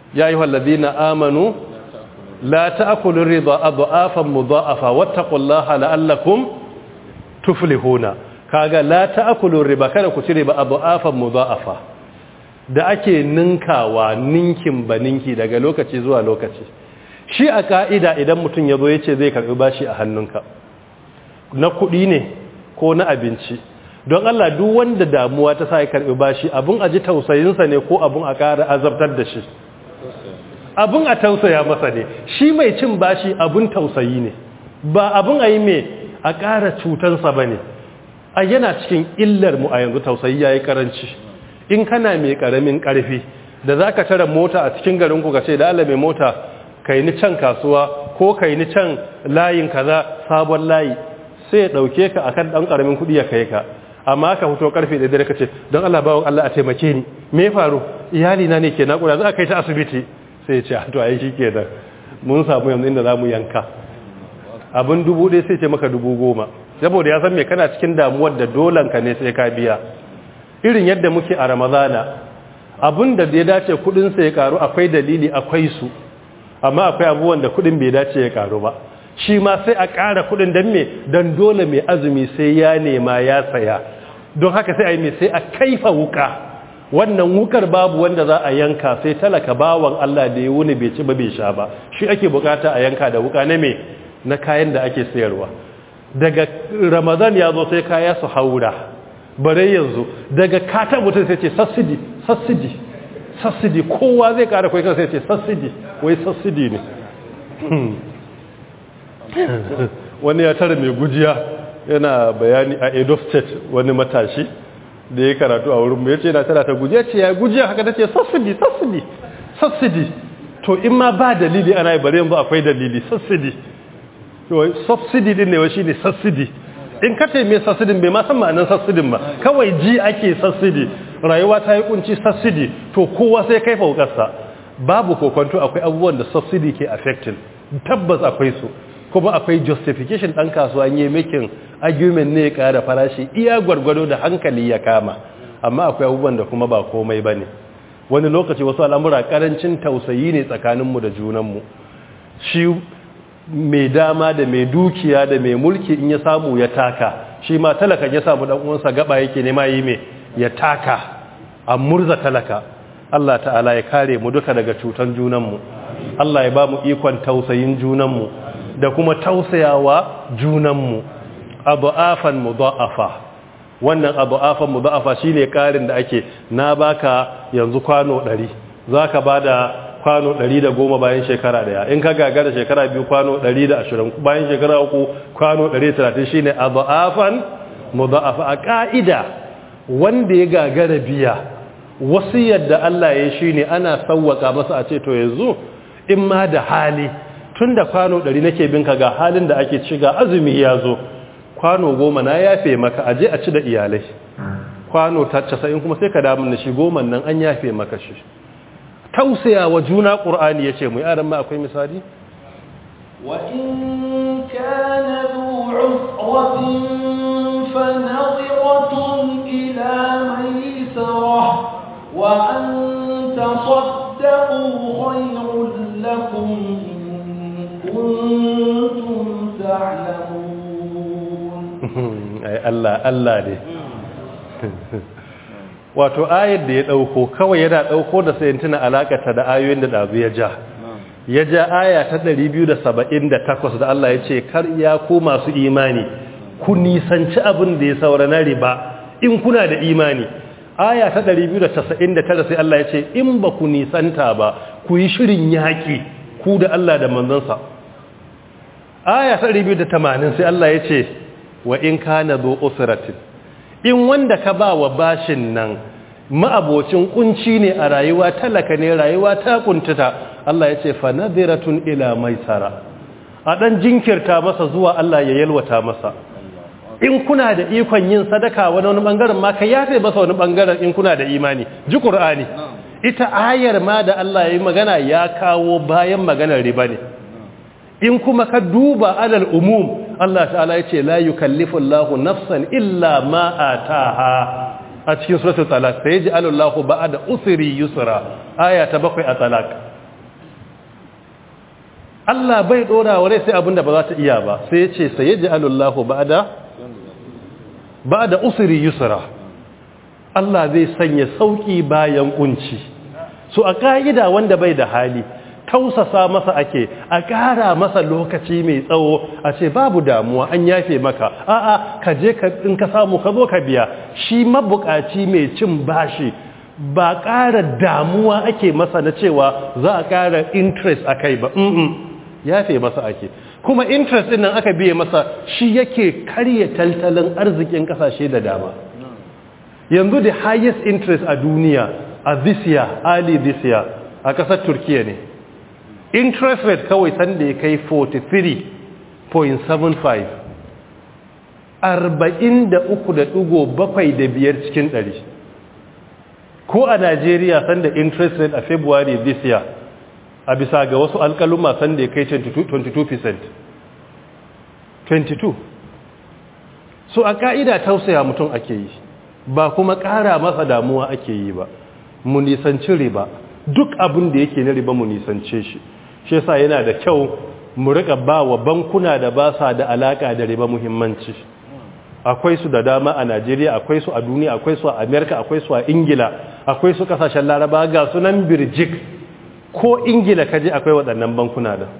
ya ayyuhal ladina amanu la ta'kulu ridha adhafan mudha'afa wattaqullaha la'allakum tuflihuna kaga la ta'kulu riba kada ku ci riba adhafan mudha'afa da ake ninkawa ninkin ba ninki daga lokaci zuwa lokaci shi a ka'ida idan mutum ya zo ya ce zai karɓi bashi a hannunka na kuɗi ne ko na abinci don Allah duk wanda damuwa ta sa ya karɓi bashi abin a ji tausayinsa ne ko abin a ƙara azabtar da shi abin a tausaya masa ne shi mai cin bashi abin tausayi ne ba abin a yi mai a ƙara cutansa ba ne a yana cikin illar mu a yanzu tausayi ya yi ƙaranci in kana mai ƙaramin ƙarfi da za ka tara mota a cikin garinku ka ce da Allah mai mota kai ni can kasuwa ko kai ni can layin kaza sabon layi sai ya dauke ka akan dan karamin kudi ya kai ka amma ka fito karfe da dare kace don Allah bawon Allah a taimake ni me ya faru iyali na ne ke nakuda za a kai ta asibiti sai ya ce to ai shikenan mun samu yanzu inda zamu yanka abin dubu ɗaya sai ce maka dubu goma saboda ya san me kana cikin damuwar da dolan ka ne sai ka biya irin yadda muke a ramadana abin da ya dace kudin sa ya karu akwai dalili akwai su amma akwai abubuwan da kudin bai dace ya karu ba shi ma sai a ƙara kudin don me don dole mai azumi sai ya nema ya saya don haka sai a yi mai sai a kaifa wuka wannan wukar babu wanda za a yanka sai talaka bawan Allah da ya wuni bai ci ba bai sha ba shi ake bukata a yanka da wuka na me na kayan da ake sayarwa daga ramadan ya zo sai kaya su haura bare yanzu daga kata mutum sai ce sassidi sassidi sassidi kowa zai kara kwaikan sai ce sassidi wai sassidi ne wani ya tara mai gujiya yana bayani a edo state wani matashi da ya karatu a wurin ya ce na tara ta gujiya ce ya gujiya haka ta ce sassidi sassidi sassidi to in ma ba dalili ana yi bari yanzu akwai dalili sassidi subsidi din ne wa shi ne sassidi in ka taime sassidin bai ma san ma'anin sassidin ba kawai ji ake sassidi rayuwa ta yi kunci sassidi to kowa sai kai faukarsa babu kokonto akwai abubuwan da subsidy ke affecting tabbas akwai su kuma akwai justification ɗan kasuwa yi making argument ne ya ƙara farashi iya gwargwado da hankali ya kama amma akwai abubuwan da kuma ba komai ba ne wani lokaci wasu al'amura ƙarancin tausayi ne tsakaninmu da junanmu shi mai dama da mai dukiya da mai mulki in ya samu ya taka shi ma talaka ya samu ɗan uwansa gaba yake nema yi mai ya taka a murza talaka Allah ta'ala ya kare mu duka daga cutan junanmu Allah ya ba mu ikon tausayin junanmu da kuma tausayawa junanmu abu'afan mudha'afa wannan abu'afan mudha'afa shine karin da ake na baka yanzu kwano 100 zaka bada kwano 110 bayan shekara daya in ka gagara shekara biyu kwano 120 bayan shekara uku kwano 130 shine abu'afan mudha'afa a ka'ida wanda ya gagara biya wasu yadda Allah ya shi ne ana sauwaka masa a ce to yanzu in ma da hali tun da kwano ɗari nake binka ga halin da ake ci ga azumi ya zo kwano goma na yafe maka aje a ci da iyalai kwano ta casa'in kuma sai ka damun da shi goma nan an yafe maka shi tausaya wa juna ƙur'ani ya ce mu yaran ma akwai misali وإن كان ذو عسرة فنظرة إلى ميسرة وأن تصدقوا خير لكم إن كنتم تعلمون أي الله الله دي wato ayar da ya dauko kawai yana dauko da sai tuna alakata da ayoyin da dazu ya ja ya ja aya ta 278 da Allah ya ce kar ya ku masu imani ku nisanci abin da ya saura na riba in kuna da imani aya ta 299 sai Allah ya ce in ba ku nisanta ba ku yi shirin yaƙi ku da Allah da manzansa aya ta 280 sai Allah ya ce wa in kana zo usratin in wanda ka ba wa bashin nan ma'abocin kunci ne a rayuwa talaka ne rayuwa ta kuntuta Allah ya ce fa nadiratun ila maisara a dan jinkirta masa zuwa Allah ya yalwata masa in kuna da ikon yin sadaka wani wani bangaren ma ka yafe masa wani bangaren in kuna da imani ji qur'ani ita ayar ma da Allah ya yi magana ya kawo bayan maganar riba ne in kuma ka duba alal umum Allah ta'ala ya ce la yukallifu Allahu nafsan illa ma ataha a cikin suratul talaq sai ji Allahu ba'da usri yusra aya ta bakwai a talaq Allah bai dora wa rai sai abinda ba za ta iya ba sai ya ce sayaj'alullahu ba'da ba'da usri yusra Allah zai sanya sauki bayan kunci so a ka'ida wanda bai da hali tausasa masa ake a ƙara masa lokaci mai tsawo a ce babu damuwa an yafe maka a'a ka je in ka samu ka zo ka biya shi mabukaci mai cin bashi ba ƙara damuwa ake masa na cewa za a ƙara interest a kai ba mm yafe masa ake kuma interest ɗin nan aka biye masa shi yake karya tattalin arzikin ƙasashe da dama yanzu the highest interest a duniya a this year early this year a ƙasar turkiya ne interest rate kawai sanda ya kai 43.75 43.75 cikin 100 ko a Najeriya sanda interest rate a February this year a bisa ga wasu alkaluma sanda ya kai 22% 22 so a ka'ida tausaya mutum ake yi ba kuma ƙara masa damuwa ake yi ba mu nisanci riba duk abin da yake na riba mu nisance shi shi yasa yana da kyau mu rika ba wa bankuna da ba sa da alaka da riba muhimmanci akwai su da dama a Najeriya akwai su a duniya akwai su a America akwai su a Ingila akwai su kasashen Laraba ga sunan Birjik ko Ingila kaje akwai waɗannan bankuna da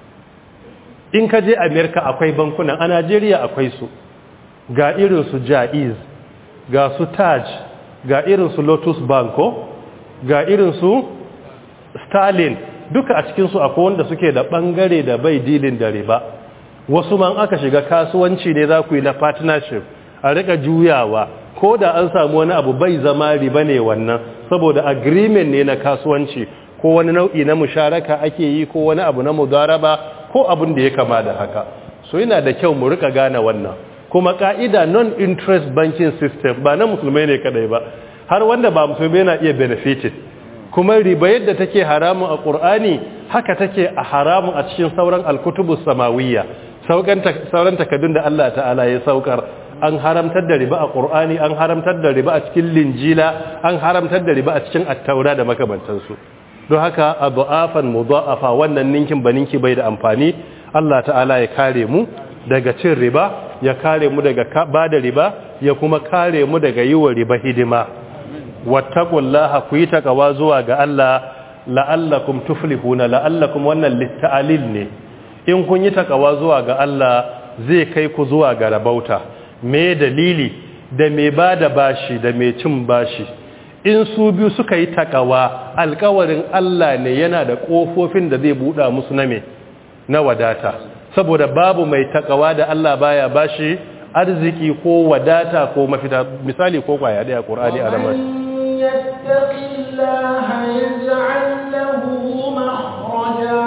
in kaje America akwai bankuna a Najeriya akwai su ga irin su Jaiz ga su Taj ga irin su Lotus Banko ga irin su Stalin duka a cikinsu akwai wanda suke da ɓangare da bai dilin da riba wasu man aka shiga kasuwanci ne za ku yi na partnership a rika juyawa ko da an samu wani abu bai zama riba ne wannan saboda agreement ne na kasuwanci ko wani nau'i na musharaka ake yi ko wani abu na mudaraba ko abin da ya kama da haka so yana da kyau mu rika gane wannan kuma ka'ida non-interest banking system ba na musulmai ne kadai ba har wanda ba musulmai na iya benefited kuma riba yadda take haramun a ƙur'ani haka take a haramun a cikin sauran alkutubus samawiyya sauran takaddun da Allah ta'ala ya saukar an haramtar da riba a ƙur'ani an haramtar da riba a cikin linjila an haramtar da riba a cikin attaura da makamantansu don haka a du'afan mudha'afa wannan ninkin ba ninki bai da amfani Allah ta'ala ya kare mu daga cin riba ya kare mu daga ba da riba ya kuma kare mu daga yi wa riba hidima wattaqullaha ku yi takawa zuwa ga Allah la'allakum tuflihuna la'allakum wannan litta'alil ne in kun yi takawa zuwa ga Allah zai kai ku zuwa ga rabauta me dalili da me bada bashi da me cin bashi in su biyu suka yi takawa alkawarin Allah ne yana da kofofin da zai buɗa musu na me na wadata saboda babu mai takawa da Allah baya bashi arziki ko wadata ko mafita misali ko kwaya daya Qur'ani a ramar يتق الله يجعل له مخرجا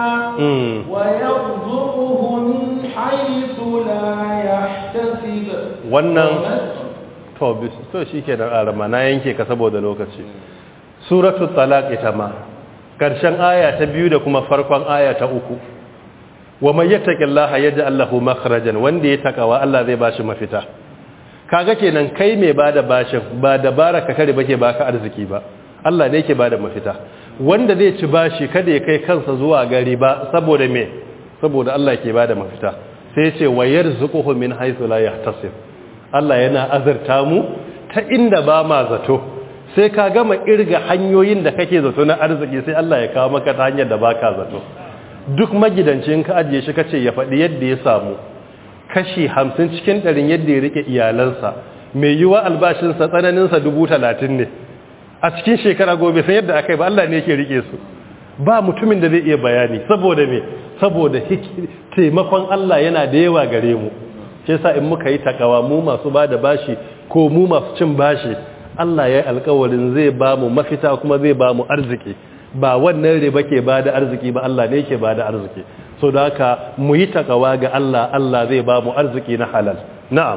ويرزقه من حيث لا يحتسب wannan to to shikenan arama na yanke ka saboda lokaci suratul talaq ita ma karshen aya ta biyu da kuma farkon aya ta uku wa man yattaqillaha yaj'al lahu makhrajan wanda ya takawa Allah zai bashi mafita kaga kenan kai mai bada bashin ba dabara ka kare bake baka arziki ba Allah ne yake bada mafita wanda zai ci bashi kada ya kai kansa zuwa gari ba saboda me saboda Allah yake bada mafita sai ya ce wa yarzuquhu min haythu la yahtasib Allah yana azurta mu ta inda ba ma zato sai ka gama irga hanyoyin da kake zato na arziki sai Allah ya kawo maka ta hanyar da baka zato duk magidancin ka ajiye shi kace ya faɗi yadda ya samu kashi hamsin cikin ɗarin yadda ya rike iyalansa mai yiwa albashinsa tsananinsa dubu talatin ne a cikin shekara gobe san yadda aka yi ba Allah ne yake rike su ba mutumin da zai iya bayani saboda me saboda taimakon Allah yana da yawa gare mu shi yasa in muka yi takawa mu masu ba da bashi ko mu masu cin bashi Allah ya yi alkawarin zai ba mu mafita kuma zai ba mu arziki ba wannan riba ke ba da arziki ba Allah ne ke ba da arziki so da haka mu yi takawa ga Allah Allah zai ba mu arziki na halal na'am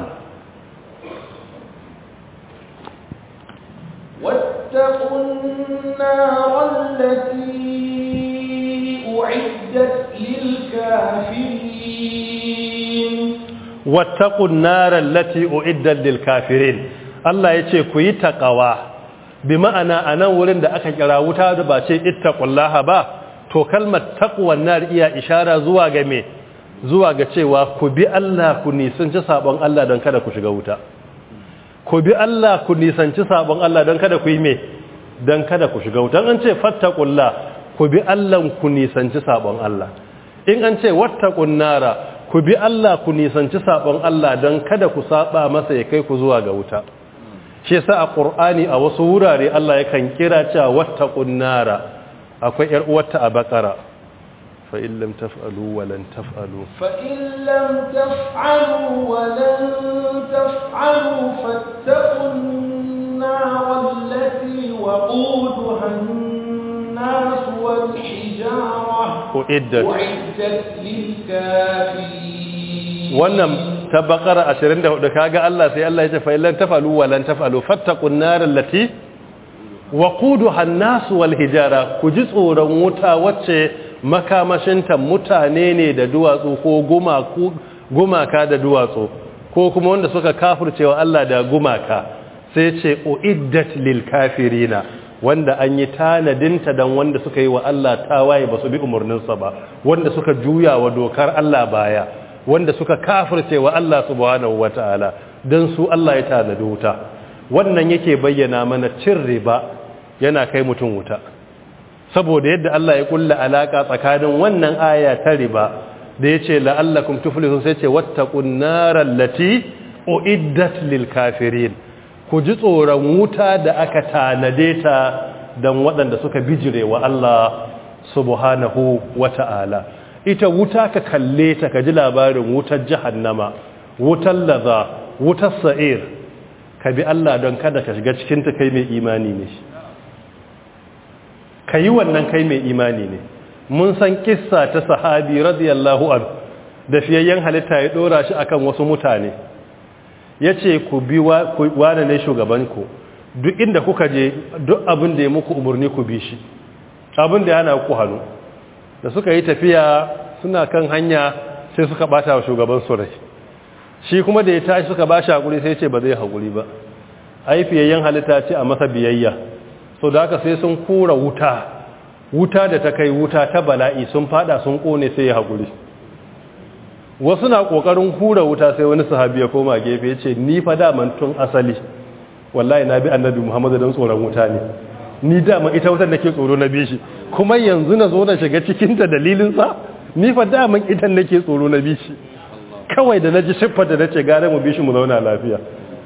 واتقوا النار التي أعدت للكافرين واتقوا النار التي أعدت للكافرين Allah ya ce ku yi takawa bi ma'ana a nan wurin da aka kira wuta da ba ce ittaqullaha ba to kalmar taqwan nar iya ishara zuwa ga me zuwa ga cewa ku bi Allah ku nisanci sabon Allah don kada ku shiga wuta ku bi Allah ku nisanci sabon Allah don kada ku yi me don kada ku shiga wuta an ce fattaqullah ku bi Allah ku nisanci sabon Allah in an ce wattaqun nara ku bi Allah ku nisanci sabon Allah don kada ku saba masa ya kai ku zuwa ga wuta shi yasa a Qur'ani a wasu wurare Allah yakan kira cewa wattaqun nara akwai yar uwarta a Bakara fa in lam taf'alu wa lan taf'alu fa in lam taf'alu wa lan taf'alu fattaqun nar allati waquduha an-nas wal hijara uiddat uiddat lil kafirin wannan ta bakara 24 kaga Allah sai Allah ya ce fa illan tafalu wa lan tafalu fattaqun nar allati waquduha an-nas wal hijara ku ji tsoron wuta wacce makamashinta mutane ne da duwatsu ko gumaku gumaka da duwatsu ko kuma wanda suka kafircewa Allah da gumaka sai ce uiddat lil kafirina wanda an yi tanadinta dan wanda suka yi wa Allah tawaye ba su bi umarninsa ba wanda suka juya wa dokar Allah baya wanda suka kafirce wa Allah subhanahu wataala dan su Allah ya tanadi wuta wannan yake bayyana mana cin riba yana kai mutum wuta saboda yadda Allah ya kulla alaka tsakanin wannan aya ta riba da yace la'allakum tuflihun sai ce wattaqun naral lati uiddat lil kafirin ku ji tsoron wuta da aka tanade ta dan waɗanda suka bijire wa Allah subhanahu wata'ala ita wuta ka kalle ta ka ji labarin wutar jahannama wutar laza wutar sa'ir ka bi Allah don kada ka shiga cikinta kai mai imani ne ka yi wannan kai mai imani ne mun san kissa ta sahabi radiyallahu an da fiyayyen halitta ya dora shi akan wasu mutane ya ce ku bi wane ne shugabanku duk inda kuka je duk abin da ya muku umarni ku bi shi abin da yana ku hannu da suka yi tafiya suna kan hanya sai suka bata wa shugaban su rai shi kuma da ya tashi suka ba shi haƙuri sai ce ba zai haƙuri ba aifiyayyen halitta ce a masa biyayya so da haka sai sun kura wuta wuta da ta kai wuta ta bala'i sun fada sun kone sai ya haƙuri wasu na ƙoƙarin kura wuta sai wani sahabi ya koma gefe ya ce ni fa daman tun asali wallahi na bi annabi muhammadu don tsoron wuta ne ni dama ita wutar nake tsoro na bi shi kuma yanzu na zo na shiga cikinta dalilinsa ni fa daman ita nake tsoro na bi shi kawai da na ji siffar da na ce gare mu bi shi mu zauna lafiya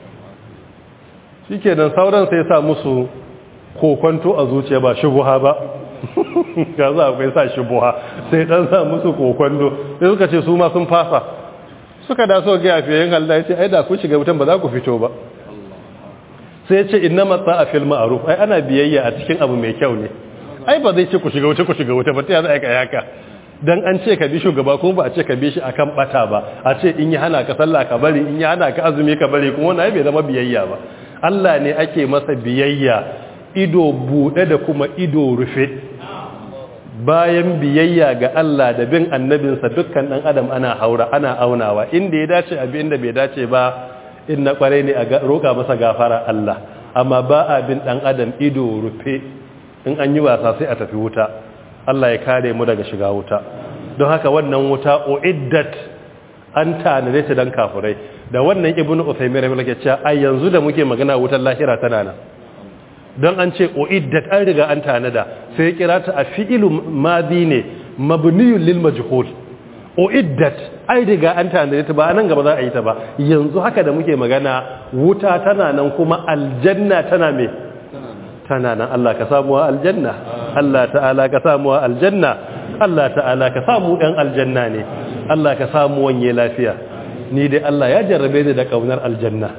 shi kenan sauran sai sa musu kokonto a zuciya ba shubuha ba ga za akwai sa shubuha sai dan sa musu kokonto sai suka ce su ma sun fasa suka da so ga yafiyen Allah ya ce ai da ku shiga wutan ba za ku fito ba sai ce inna matsa a fil ma'ruf ai ana biyayya a cikin abu mai kyau ne ai ba zai ce ku shiga wuta ku shiga wuta ba ta za a yi haka dan an ce ka bi shugaba kuma ba a ce ka bi shi akan bata ba a ce in yi hana ka sallah ka bari in yi hana ka azumi ka bari kuma wannan bai zama biyayya ba Allah ne ake masa biyayya ido bude da kuma ido rufe bayan biyayya ga Allah da bin annabinsa dukkan dan adam ana haura ana aunawa inda ya dace abi inda bai dace ba in na kware ne a roƙa masa gafara Allah amma ba a bin dan adam ido rufe in an yi wasa sai a tafi wuta Allah ya kare mu daga shiga wuta don haka wannan wuta uiddat an tanade ta dan kafirai da wannan ibnu usaymin rahimahu Allah cewa ai yanzu da muke magana wutar lahira tana nan don an ce uiddat an riga an tanada sai kira ta a fi'ilu madi ne mabniyun lil majhul uiddat ai riga an tanade ta ba nan gaba za a yi ta ba yanzu haka da muke magana wuta tana nan kuma aljanna tana me tana nan Allah ka samu wa aljanna Allah ta'ala ka samu wa aljanna Allah ta'ala ka samu ɗan aljanna ne Allah ka samu wanye lafiya ni dai Allah ya jarrabe ni da kaunar aljanna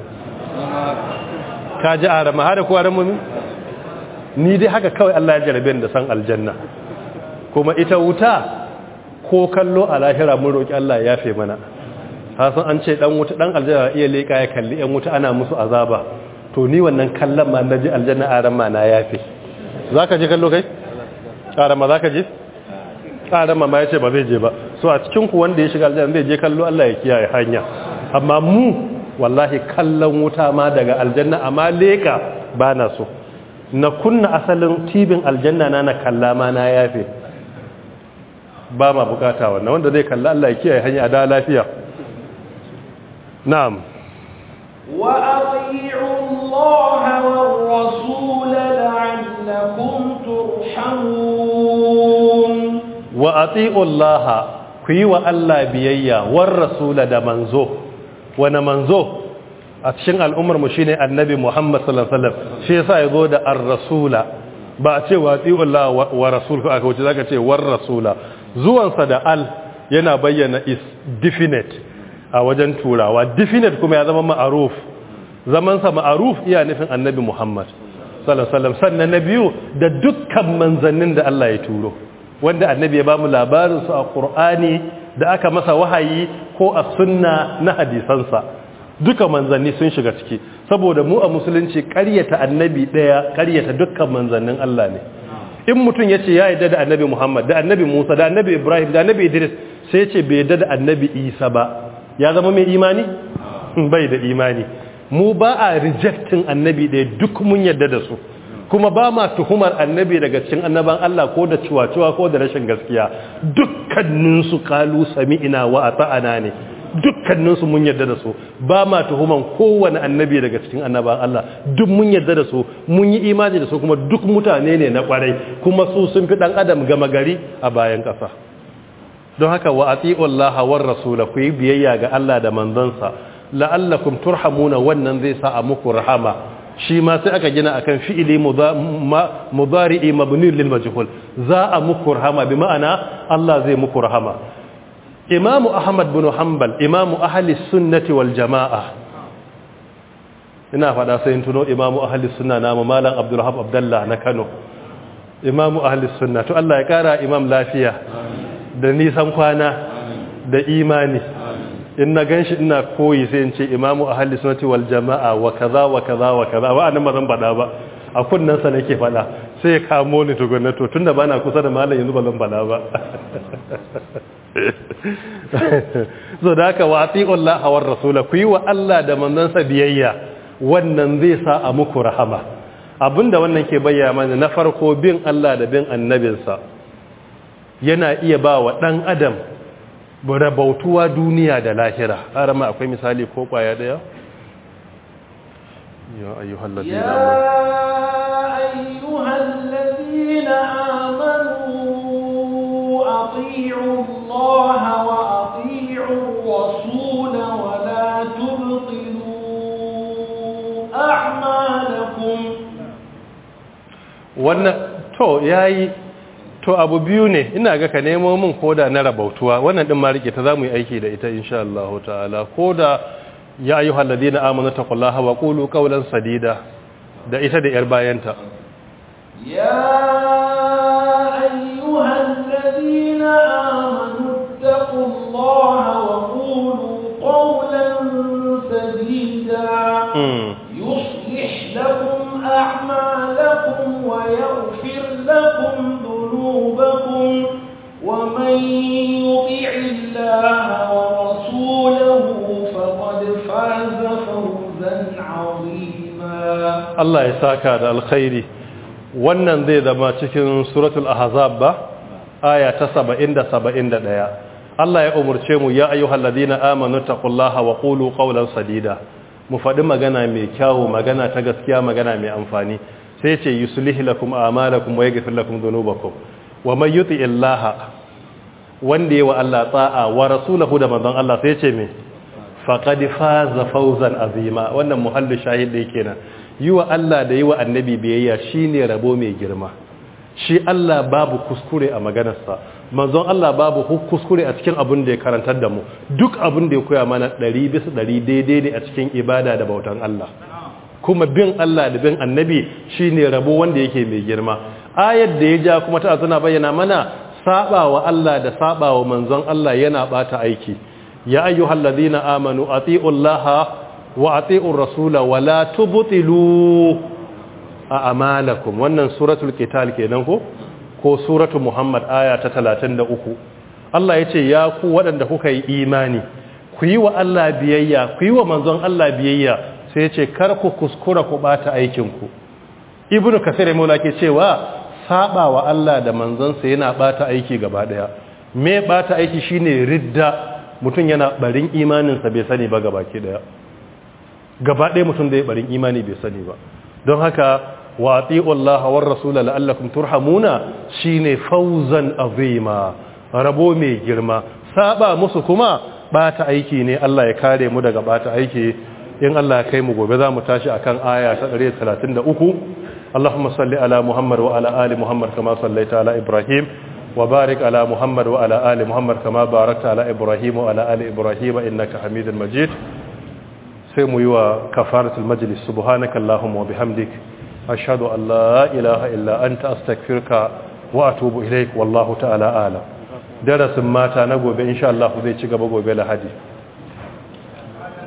ka ji arama har da ku aramu ni dai haka kawai Allah ya jarrabe ni da san aljanna kuma ita wuta ko kallo a lahira mun roki Allah ya yafe mana hasan an ce dan wuta dan aljanna iya leka ya kalli yan wuta ana musu azaba to ni wannan kallon ma na ji aljanna aran ma na yafe za ka je kallo kai? aran ma za ka je? aran ma ma ya ce ba zai je ba so a cikinku wanda ya shiga aljanna zai je kallo Allah ya kiyaye hanya amma mu wallahi kallon wuta ma daga aljanna amma leka ba na so na kunna asalin tibin aljanna na na kalla ma na yafe ba ma bukata wannan wanda zai kalli Allah ya kiyaye hanya da lafiya na'am wa ati'u Allah war rasul la'allakum turhamun wa ati'u Allah ku yi wa Allah biyayya war rasula da manzo wani manzo a cikin al'ummar mu shine annabi Muhammad sallallahu alaihi wasallam shi yasa yazo da ar-rasula ba a ce wa ati'u Allah wa rasul aka wuce zaka ce war rasula zuwansa da al yana bayyana is definite a wajen turawa definite kuma ya zama ma'aruf zamansa ma'aruf iya nufin annabi Muhammad sallallahu alaihi wasallam sannan na biyu da dukkan manzannin da Allah ya turo wanda annabi ya bamu labarin su a Qur'ani da aka masa wahayi ko a sunna na hadisansa duka manzanni sun shiga ciki saboda mu a musulunci ƙaryata annabi daya ƙaryata dukkan manzannin Allah ne in mutum ya ce ya yarda da annabi Muhammad da annabi Musa da annabi Ibrahim da annabi Idris sai ce bai yarda da annabi Isa ba ya zama mai imani bai da imani mu ba a rejectin annabi ɗaya duk mun yarda da su kuma ba ma tuhumar annabi daga cikin annaban Allah ko da ciwaciwa ko da rashin gaskiya dukkaninsu kalu sami'ina wa ata'ana ne dukkaninsu mun yarda da su ba ma tuhuman kowane annabi daga cikin annaban Allah duk mun yarda da su mun yi imani da su kuma duk mutane ne na kwarai kuma su sun fi dan adam gama gari a bayan ƙasa don haka wa ati'u Allah war rasula ku yi biyayya ga Allah da manzansa la'allakum turhamuna wannan zai sa a muku rahama shi ma sai aka gina akan fi'ili mudari'i mabni lil majhul za a muku rahama bi ma'ana Allah zai muku rahama imamu ahmad bin hanbal imamu ahli sunnati wal jama'a ina fada sai in tuno imamu ahli sunna na malam abdulrahman abdullah na kano imamu ahli sunna to Allah ya kara imam lafiya da nisan kwana da imani in na ganshi ina koyi sai in ce imamu ahli sunnati wal jama'a wa kaza wa kaza wa kaza wa annan ba zan fada ba a kunnan sa nake fada sai ya kamo ni tukunna to tunda bana kusa da malam yanzu ba zan fada ba so da haka wa ati'ullah war rasula ku yi wa Allah da manzansa biyayya wannan zai sa a muku rahama abinda wannan ke bayyana mana na farko bin Allah da bin annabinsa yana iya ba wa dan adam rabautuwa duniya da lahira arama akwai misali ko kwaya daya ya ayyuhal ladina ayyuhal ladina amanu ati'u Allah wa ati'u ar-rasul wa la tubtilu a'malakum wannan to yayi to abu biyu ne ina ga ka nemo min koda na rabautuwa wannan din ma rike ta zamu yi aiki da ita insha Allah ta'ala koda ya ayyuhal ladina amanu taqullaha wa qulu qawlan sadida da ita da yar bayanta ya ayyuhal ladina amanu taqullaha wa qulu qawlan sadida yuslih lakum a'malakum wa yaghfir lakum ذنوبكم ومن يطع الله ورسوله فقد فاز فوزا عظيما الله يساك على الخير wannan zai zama cikin suratul ahzab ba aya ta 70 da 71 Allah ya umurce mu ya ayyuhal ladina amanu taqullaha wa qulu qawlan sadida mu faɗi magana mai kyawu magana ta gaskiya magana mai amfani sai ce yuslih lakum a'malakum wa yaghfir lakum dhunubakum wa man yuti illaha wanda yawa Allah ta'a wa rasulahu da manzon Allah sai ce me faqad faza fawzan azima wannan muhallu shahid da yake nan yiwa Allah da yiwa annabi biyayya shine rabo mai girma shi Allah babu kuskure a maganarsa manzon Allah babu kuskure a cikin abin da ya karantar da mu duk abin da ya koya mana 100 bisa 100 daidai ne a cikin ibada da bautan Allah kuma bin Allah da bin annabi shine rabo wanda yake mai girma ayar da ya ja kuma ta tana bayyana mana sabawa Allah da sabawa manzon Allah yana bata aiki ya ayyuhal ladina amanu atiullaha wa atiur rasula wa la tubtilu a'malakum wannan suratul qital kenan ko ko suratul muhammad aya ta 33 Allah yace ya ku waɗanda kuka yi imani ku yi wa Allah biyayya ku yi wa manzon Allah biyayya sai ce kar ku kuskura ku bata aikinku ibnu kasir maula ke cewa saba wa Allah da manzansa yana bata aiki gaba daya me bata aiki shine ridda mutum yana barin imaninsa bai sani ba gabaki daya gaba ɗaya mutum da ya barin imani bai sani ba don haka wa ati'u Allah war rasul la'allakum turhamuna shine fawzan azima rabo mai girma saba musu kuma bata aiki ne Allah ya kare mu daga bata aiki in Allah ya kai mu gobe za mu tashi akan aya ta 133 Allahumma salli ala Muhammad wa ala ali Muhammad kama sallaita ala Ibrahim wa barik ala Muhammad wa ala ali Muhammad kama barakta ala Ibrahim wa ala ali Ibrahim innaka Hamidul Majid sai mu yi wa kafaratul majlis subhanaka Allahumma wa bihamdik ashhadu an la ilaha illa anta astaghfiruka wa atubu ilaik wallahu ta'ala a'lam darasin mata na gobe insha Allah zai ci gaba gobe lahadi